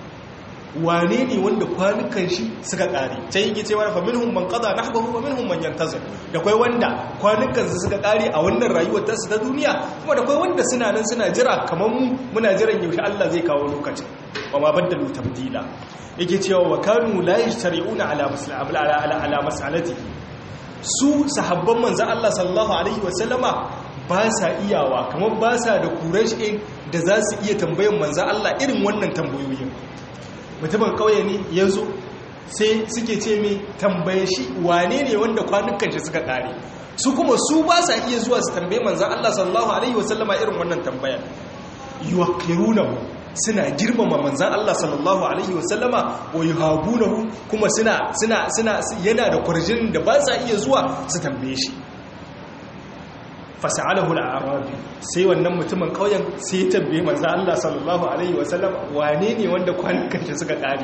wane ne wanda kwanukan shi suka kare sai yake cewa fa minhum man qada nahbahu wa minhum man yantazir da kai wanda kwanukan su suka kare a wannan rayuwar ta su ta duniya kuma da kai wanda suna nan suna jira kamar mu muna jiran yaushe Allah zai kawo lokacin wa ma baddalu tabdila yake cewa wa kanu la yashtari'una ala mas'ala ala ala mas'alatihi su sahabban manzo Allah sallallahu alaihi wa sallama ba sa iyawa kamar ba sa da kurashi da za su iya tambayan manzo Allah irin wannan tambayoyin mutumin kauye ne ya zo sai suke ce mai tambaye shi wane ne wanda kwanukan shi suka kare su kuma su ba sa iya zuwa su tambaye manzan Allah sallallahu alaihi wasallama irin wannan tambayar yuwaqirunahu suna girmama manzan Allah sallallahu alaihi wasallama wa yuhabunahu kuma suna suna suna yana da kurjin da ba sa iya zuwa su tambaye shi fasa'alahu al-arabi sai wannan mutumin kauyen sai ya tambaye manzo Allah sallallahu alaihi wasallam wane ne wanda kwanukan shi suka kare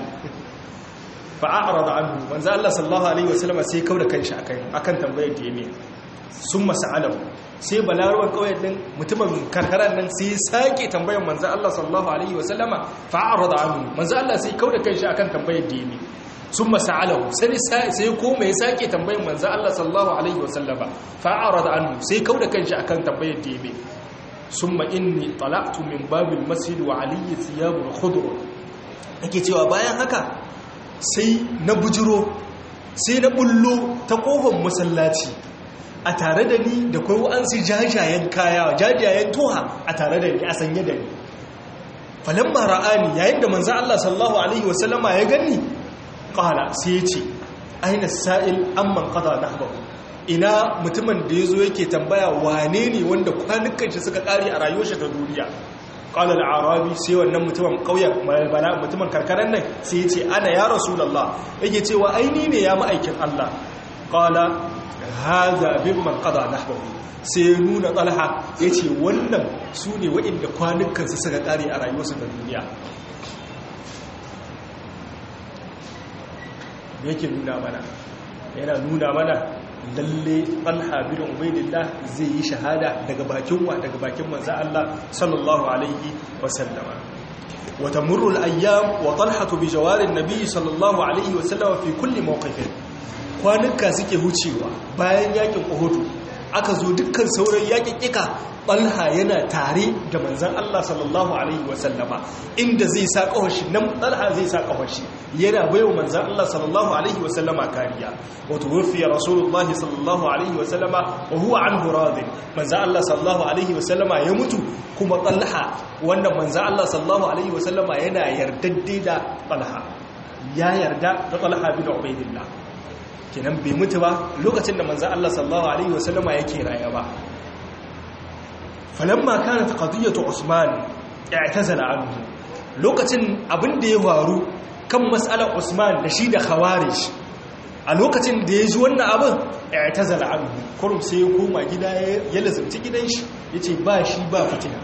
fa a'rada anhu manzo Allah sallallahu alaihi wasallam sai kauda kanshi akan akan tambayar da yake summa sa'alahu sai balarwan kauyen din mutumin karkaran nan sai ya sake tambayar manzo Allah sallallahu alaihi wasallam fa a'rada anhu manzo Allah sai kauda kanshi akan tambayar da yake sun masa'alahu sai koma ya sake tambayin manzan Allah sallallahu Alaihi wasallama fa'ara da annu sai kau da kanshi akan tambayar da yabe sun ma'inni talaktu min babin masjid wa aliyu siyabun khudru ake cewa bayan haka sai na bujiro sai na bullo ta kofar masallaci a tare da ni da kai wa'ansu jajayen kaya jajayen toha a tare da ni a sanye da ni falamma ra'ani yayin da manzan Allah sallallahu Alaihi wasallama ya gani ƙala sai ya ce aina sa'il amman ƙada na haɓaɓu ina mutumin da ya zo yake tambaya wane ne wanda kwanukan shi suka ƙari a rayuwar shi ta duniya ƙalar arabi sai wannan mutumin ƙauyen malbana mutumin karkarar nan sai ya ce ana ya rasulallah yake cewa aini ne ya ma'aikin allah ƙala haza abin man ƙada na haɓaɓu sai ya nuna ɗalha ya ce wannan su ne waɗanda kwanukansu suka ƙari a rayuwarsu ta duniya yake nuna mana yana nuna mana lalle talha bin ubaidillah zai yi shahada daga bakin wa daga bakin manzo Allah sallallahu alaihi wa sallama wa tamurru al-ayyam wa talha bi jawari an-nabi sallallahu alaihi wa sallama fi kulli mawqifin kwanuka suke hucewa bayan yakin Uhud aka zo dukkan sauran yaƙiƙiƙa ɓalha yana tare da manzan Allah sallallahu Alaihi wasallama inda zai sa ƙawashi nan ɓalha zai sa ƙawashi yana baiwa manzan Allah sallallahu Alaihi wasallama kariya wato rufiya rasulullah sallallahu Alaihi wasallama wa huwa an huradin manzan Allah sallallahu Alaihi wasallama ya mutu kuma ɓalha wanda manzan Allah sallallahu Alaihi wasallama yana yardadde da ɓalha ya yarda da ɓalha bin ubaidillah kenan bai mutu ba lokacin da manzan Allah sallallahu Alaihi wasallama yake raya ba falamma kanat qadiyatu usman i'tazala anhu lokacin abin da ya faru kan mas'alar usman da shi da khawarij a lokacin da ya ji wannan abin i'tazala anhu kurum sai ya koma gida ya lazumci gidan shi yace ba shi ba fitina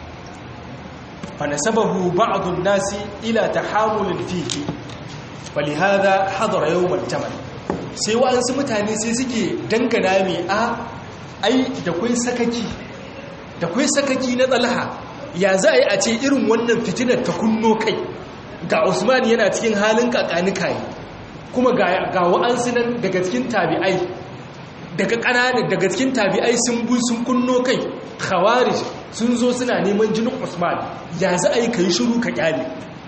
fa nasabahu ba'd an-nasi ila tahamul fihi falihada hadara yawm al-jamal sai wa'ansu mutane sai suke dangana mai a ai da kai sakaki da kai sakaki na tsalha ya za a yi a ce irin wannan fitinar ta kunno kai ga usman yana cikin halin kakanika yi kuma ga wa'ansu nan daga cikin tabi'ai daga ƙananan daga cikin tabi'ai sun bu sun kunno kai khawarij sun zo suna neman jinin usman ya za a yi ka yi shiru ka kyale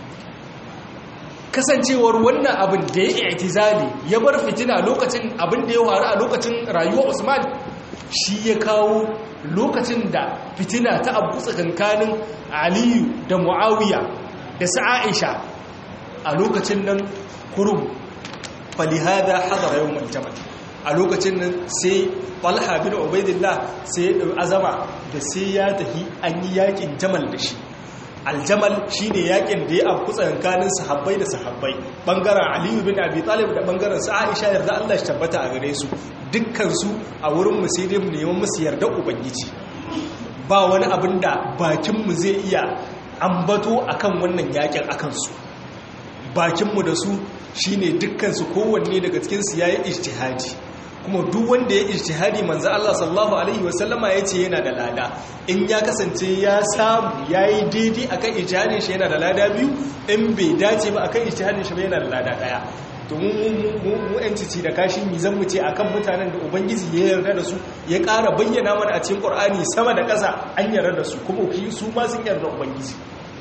kasancewar wannan abin da ya itizali ya bar fitina lokacin abin da ya faru a lokacin rayuwar usman shi ya kawo lokacin da fitina ta abu tsakankanin aliyu da mu'awiya da sa'aisha a lokacin nan kurum falihada hadara yau maljamal a lokacin nan sai falha bin ubaidillah sai ya ɗau azama da sai ya tafi an yi yakin jamal da shi aljamal shine yakin da ya abu tsakankanin sahabbai da sahabbai bangaren aliyu bin abi talib da bangaren sa'aisha yarda Allah shi tabbata a gare su dukkansu a wurin mu sai dai mu neman musu yarda ubangiji ba wani abin da bakin mu zai iya ambato akan wannan yakin akan su bakin mu da su shine dukkansu kowanne daga cikin su yayi ijtihadi kuma duk wanda ya ijtihadi manzo Allah sallallahu alaihi wasallama yace yana da lada in ya kasance ya samu yayi daidai akan ijtihadin shi yana da lada biyu in bai dace ba akan ijtihadin shi ba yana da lada daya to mu mu mu cici da kashin mi zan mu ce akan mutanen da ubangiji ya yarda da su ya ƙara bayyana mana a cikin Qur'ani sama da ƙasa an yarda da su kuma su ma sun yarda ubangiji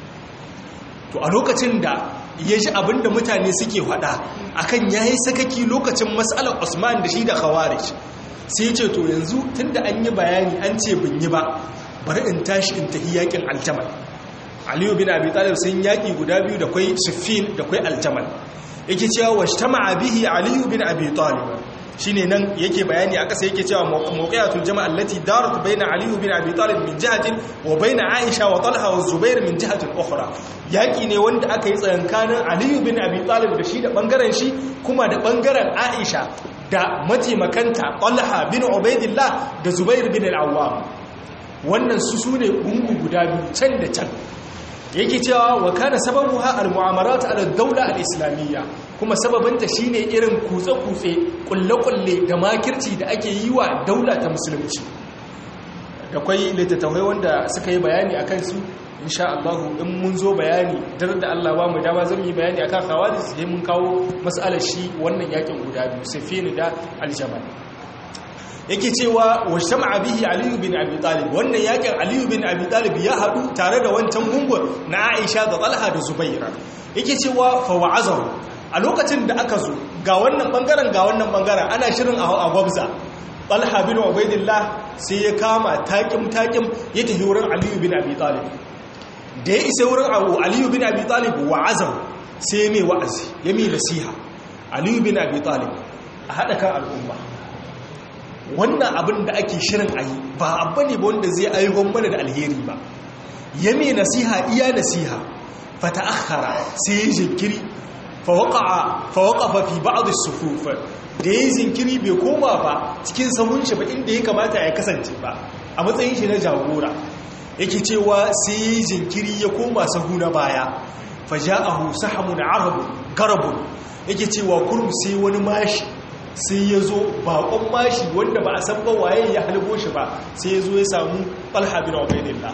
to a lokacin da ya ji abinda mutane suke faɗa akan ya yi sakaki lokacin matsalar usman da shi da khawarij sai ya ce to yanzu tun da an yi bayani an ce bin yi ba bari in tashi in tafi yakin aljamal aliyu bin abi talib sun yaki guda biyu da kwai siffin da kwai aljamal yake cewa washtama bihi aliyu bin abi talib shine nan yake bayani a ƙasa yake cewa mawqi'atul jama'a allati darat baina Ali bin Abi Talib min jihatin wa baina Aisha wa Talha wa Zubair min jihatin ukhra yaki ne wanda aka yi tsayankanin Ali bin Abi Talib da shi da bangaren shi kuma da bangaren Aisha da mataimakanta Talha bin Ubaidillah da Zubair bin Al-Awwam wannan su sune gungu guda biyu can da can yake cewa wa kana sababuha al-mu'amarat ala ad-dawla al-islamiyya kuma sababinta shine irin kutse-kutse kulle-kulle da makirci da ake yi wa daula ta musulunci da kwai littattafai wanda suka yi bayani akan su insha Allah in mun zo bayani dar da Allah ba mu dama zan yi bayani akan khawarij sai mun kawo mas'alar shi wannan yakin guda biyu safini da al-jamal yake cewa wa shama'a bihi aliyu bin abi talib wannan yakin aliyu bin abi talib ya hadu tare da wancan gungun na aisha da talha da zubaira yake cewa fa wa'azahu a lokacin da aka zo ga wannan bangaren ga wannan bangaren ana shirin a gwabza talha bin ubaidillah sai ya kama takim takim ya tafi wurin aliyu bin abi talib da ya isa wurin aliyu bin abi talib wa'azahu sai mai wa'azi ya mai nasiha aliyu bin abi talib a haɗa kan al'umma wannan abin da ake shirin a yi ba abu ne ba wanda zai ayyukon mana da alheri ba ya mai nasiha iya nasiha fata akhara sai ya jinkiri fawaƙafa fi ba'adu sufufa da ya zinkiri bai koma ba cikin sahun shi ba inda ya kamata ya kasance ba a matsayin shi na jagora yake cewa sai ya jinkiri ya koma sahu na baya faja'ahu sahamun arabu garabun yake cewa kurum sai wani mashi sai ya zo bakon mashi wanda ba a san ba waye ya halgo shi ba sai ya zo ya samu ɓalha bin ubaidillah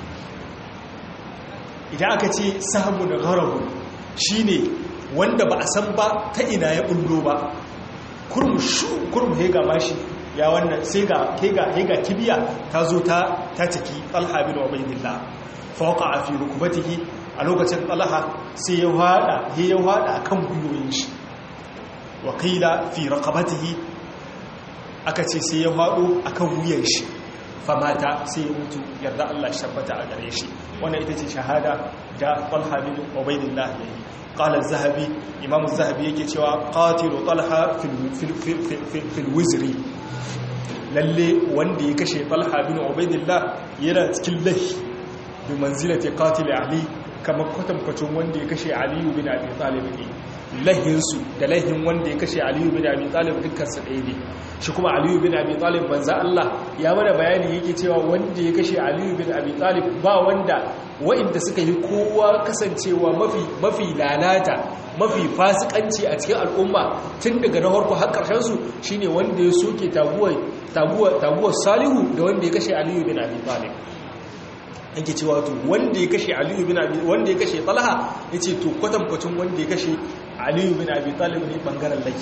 idan aka ce samu da garabu shi ne wanda ba a san ba ta ina ya bullo ba kurmu shu kurmu ya ga mashi ya wannan sai ga hega hega kibiya ta zo ta ta ciki talha bin ubaidillah fawqa fi rukbatihi a lokacin talha sai ya hada ya hada akan guyoyin shi wa qila fi raqabatihi aka ce sai ya hado akan wuyan shi famata sai ya mutu yarda Allah shi tabbata a gare shi wannan ita ce shahada da talha bin ubaidillah yayi قال الذهبي امام الذهبي yake cewa qatilu talha fil fil wizri lalle wanda ya kashe talha bin ubaidillah yana cikin lahi bi manzilati qatil ali kamar kwatankwacin wanda ya kashe ali bin abi talib ne lahin su da lahin wanda ya kashe ali bin abi talib dukkan su ɗaya ne shi kuma ali bin abi talib manzo Allah ya mana bayani yake cewa wanda ya kashe ali bin abi talib ba wanda wa'inda suka yi kowa kasancewa mafi mafi lalata mafi fasikanci a cikin al'umma tun daga na harko har ƙarshen su shine wanda ya soke taguwar taguwar taguwar salihu da wanda ya kashe aliyu bin abi talib yake cewa to wanda ya kashe aliyu bin abi wanda ya kashe talha yace to kwatankwacin wanda ya kashe aliyu bin abi talib ne bangaren laki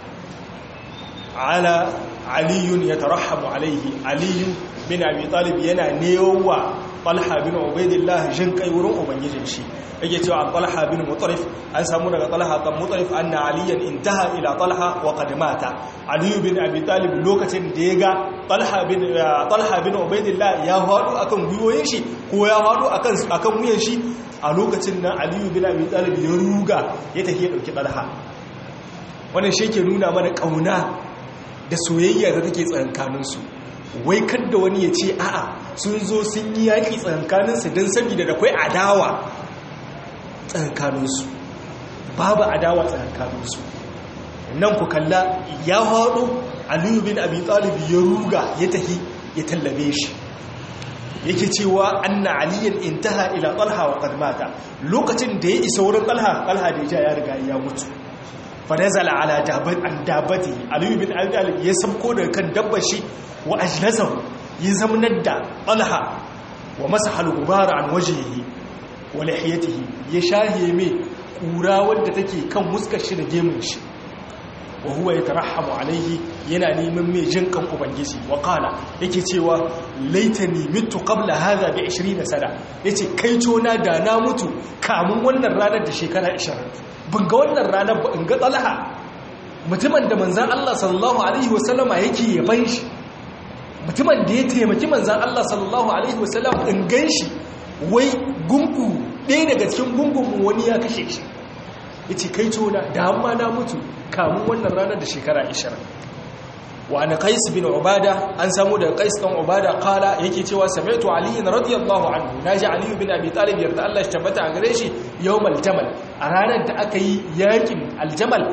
ala aliyun yatarahhamu alaihi aliyu bin abi talib yana newa talha bin ubaidillah jin kai wurin ubangijin shi yake cewa an talha bin mutarif an samu daga talha kan mutarif anna aliyan intaha ila talha wa qad mata ali bin abi talib lokacin da ya ga talha bin talha bin ubaidillah ya hadu akan guyoyin shi ko ya hadu akan akan wuyan shi a lokacin nan ali bin abi talib ya ruga ya tafi ya dauki talha wannan shi ke nuna mana kauna da soyayya da take tsakankaninsu wai kadda wani ya ce a'a sun zo sun yi yaƙi tsakankaninsu don saboda da kwai adawa tsakankaninsu babu adawa tsakankaninsu nan ku kalla ya haɗo aliyu bin abi talib ya ruga ya tahi ya tallabe shi yake cewa anna aliyan intaha ila talha wa qad mata lokacin da ya isa wurin talha talha da ya ya riga ya mutu fa nazala ala dabat an dabati aliyu bin abi talib ya sabko daga kan dabbar shi wa ajlasahu ya zamanar da talha wa masaha al-gubara an wajhihi wa lihiyatihi ya shahe mai kura wadda take kan muskar shi da gemun shi wa huwa yatarahhamu alaihi yana neman mai jin kan ubangiji wa qala yake cewa laitani mitu qabla hadha bi 20 sana yace kai na da na mutu kamun wannan ranar da shekara 20 bin ga wannan ranar ba in ga talha mutumin da manzon Allah sallallahu alaihi wasallama yake yaban shi mutumin da ya taimaki manzan Allah sallallahu Alaihi wasallam in gan shi wai gungu ɗaya daga cikin gungun wani ya kashe shi ya ce kai tona da amma na mutu kamun wannan ranar da shekara 20 wa ana qais bin ubada an samu daga qais dan ubada kala yake cewa sami'tu ali radiyallahu anhu naji ali bin abi talib yarda Allah shi tabbata a gare shi yawmal jamal a ranar da aka yi yakin aljamal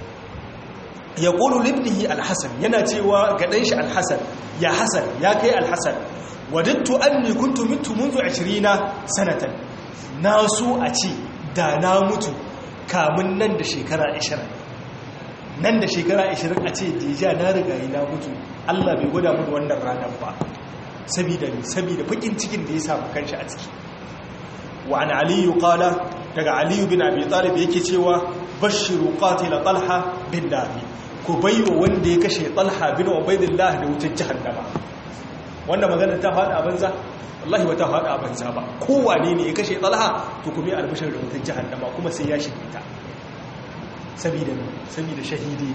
ya ƙulu libnihi alhassan yana cewa ga ɗan shi alhassan ya hassan ya kai alhassan wadattu an ne kuntu mitu munzu ashirina sanatan na so a ce da na mutu kamun nan da shekara ashirin nan da shekara ashirin a ce deja na rigayi na mutu allah bai gwada mu wannan ranar ba sabida ne sabida fakin cikin da ya samu kanshi a ciki wa an aliyu kala daga aliyu bin abi talib yake cewa bashiru qatila talha bin nabi ku baiwa wanda ya kashe talha bin ubaidillah da wutar jahannama wanda magana ta faɗa a banza wallahi ba ta faɗa a banza ba kowane ne ya kashe talha to kuma ya albishar da wutar jahannama kuma sai ya shige ta saboda saboda shahidi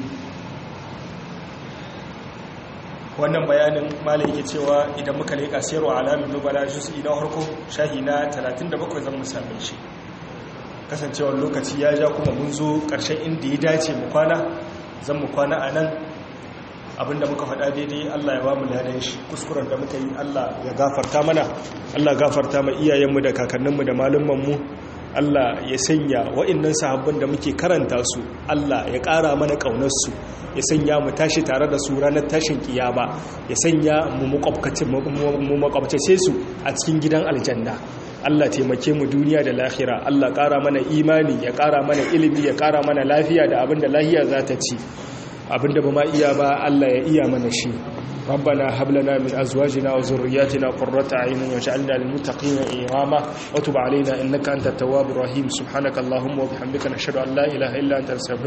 wannan bayanin malai yake cewa idan muka leƙa siyarwa alamin nubala juz'i na harko shahi na 37 zan mu same shi kasancewar lokaci ya ja kuma mun zo ƙarshen inda ya dace mu kwana zan mu kwana a nan abinda muka faɗa daidai Allah ya ba mu ladan shi kuskuren da muka yi Allah ya gafarta mana Allah gafarta ma iyayenmu da kakanninmu da malumanmu Allah ya sanya wa'annan sahabban da muke karanta su Allah ya ƙara mana ƙaunarsu ya sanya mu tashi tare da su ranar tashin kiyama ya sanya mu makwabtace su a cikin gidan aljanna Allah taimake mu duniya da lahira Allah ƙara mana imani ya ƙara mana ilimi ya ƙara mana lafiya da abinda lahiya za ta ci abinda ba ma iya ba Allah ya iya mana shi ربنا هب لنا من ازواجنا وذرياتنا قرة اعين واجعلنا للمتقين اماما وتب علينا انك انت التواب الرحيم سبحانك اللهم وبحمدك نشهد ان لا اله الا انت نستغفرك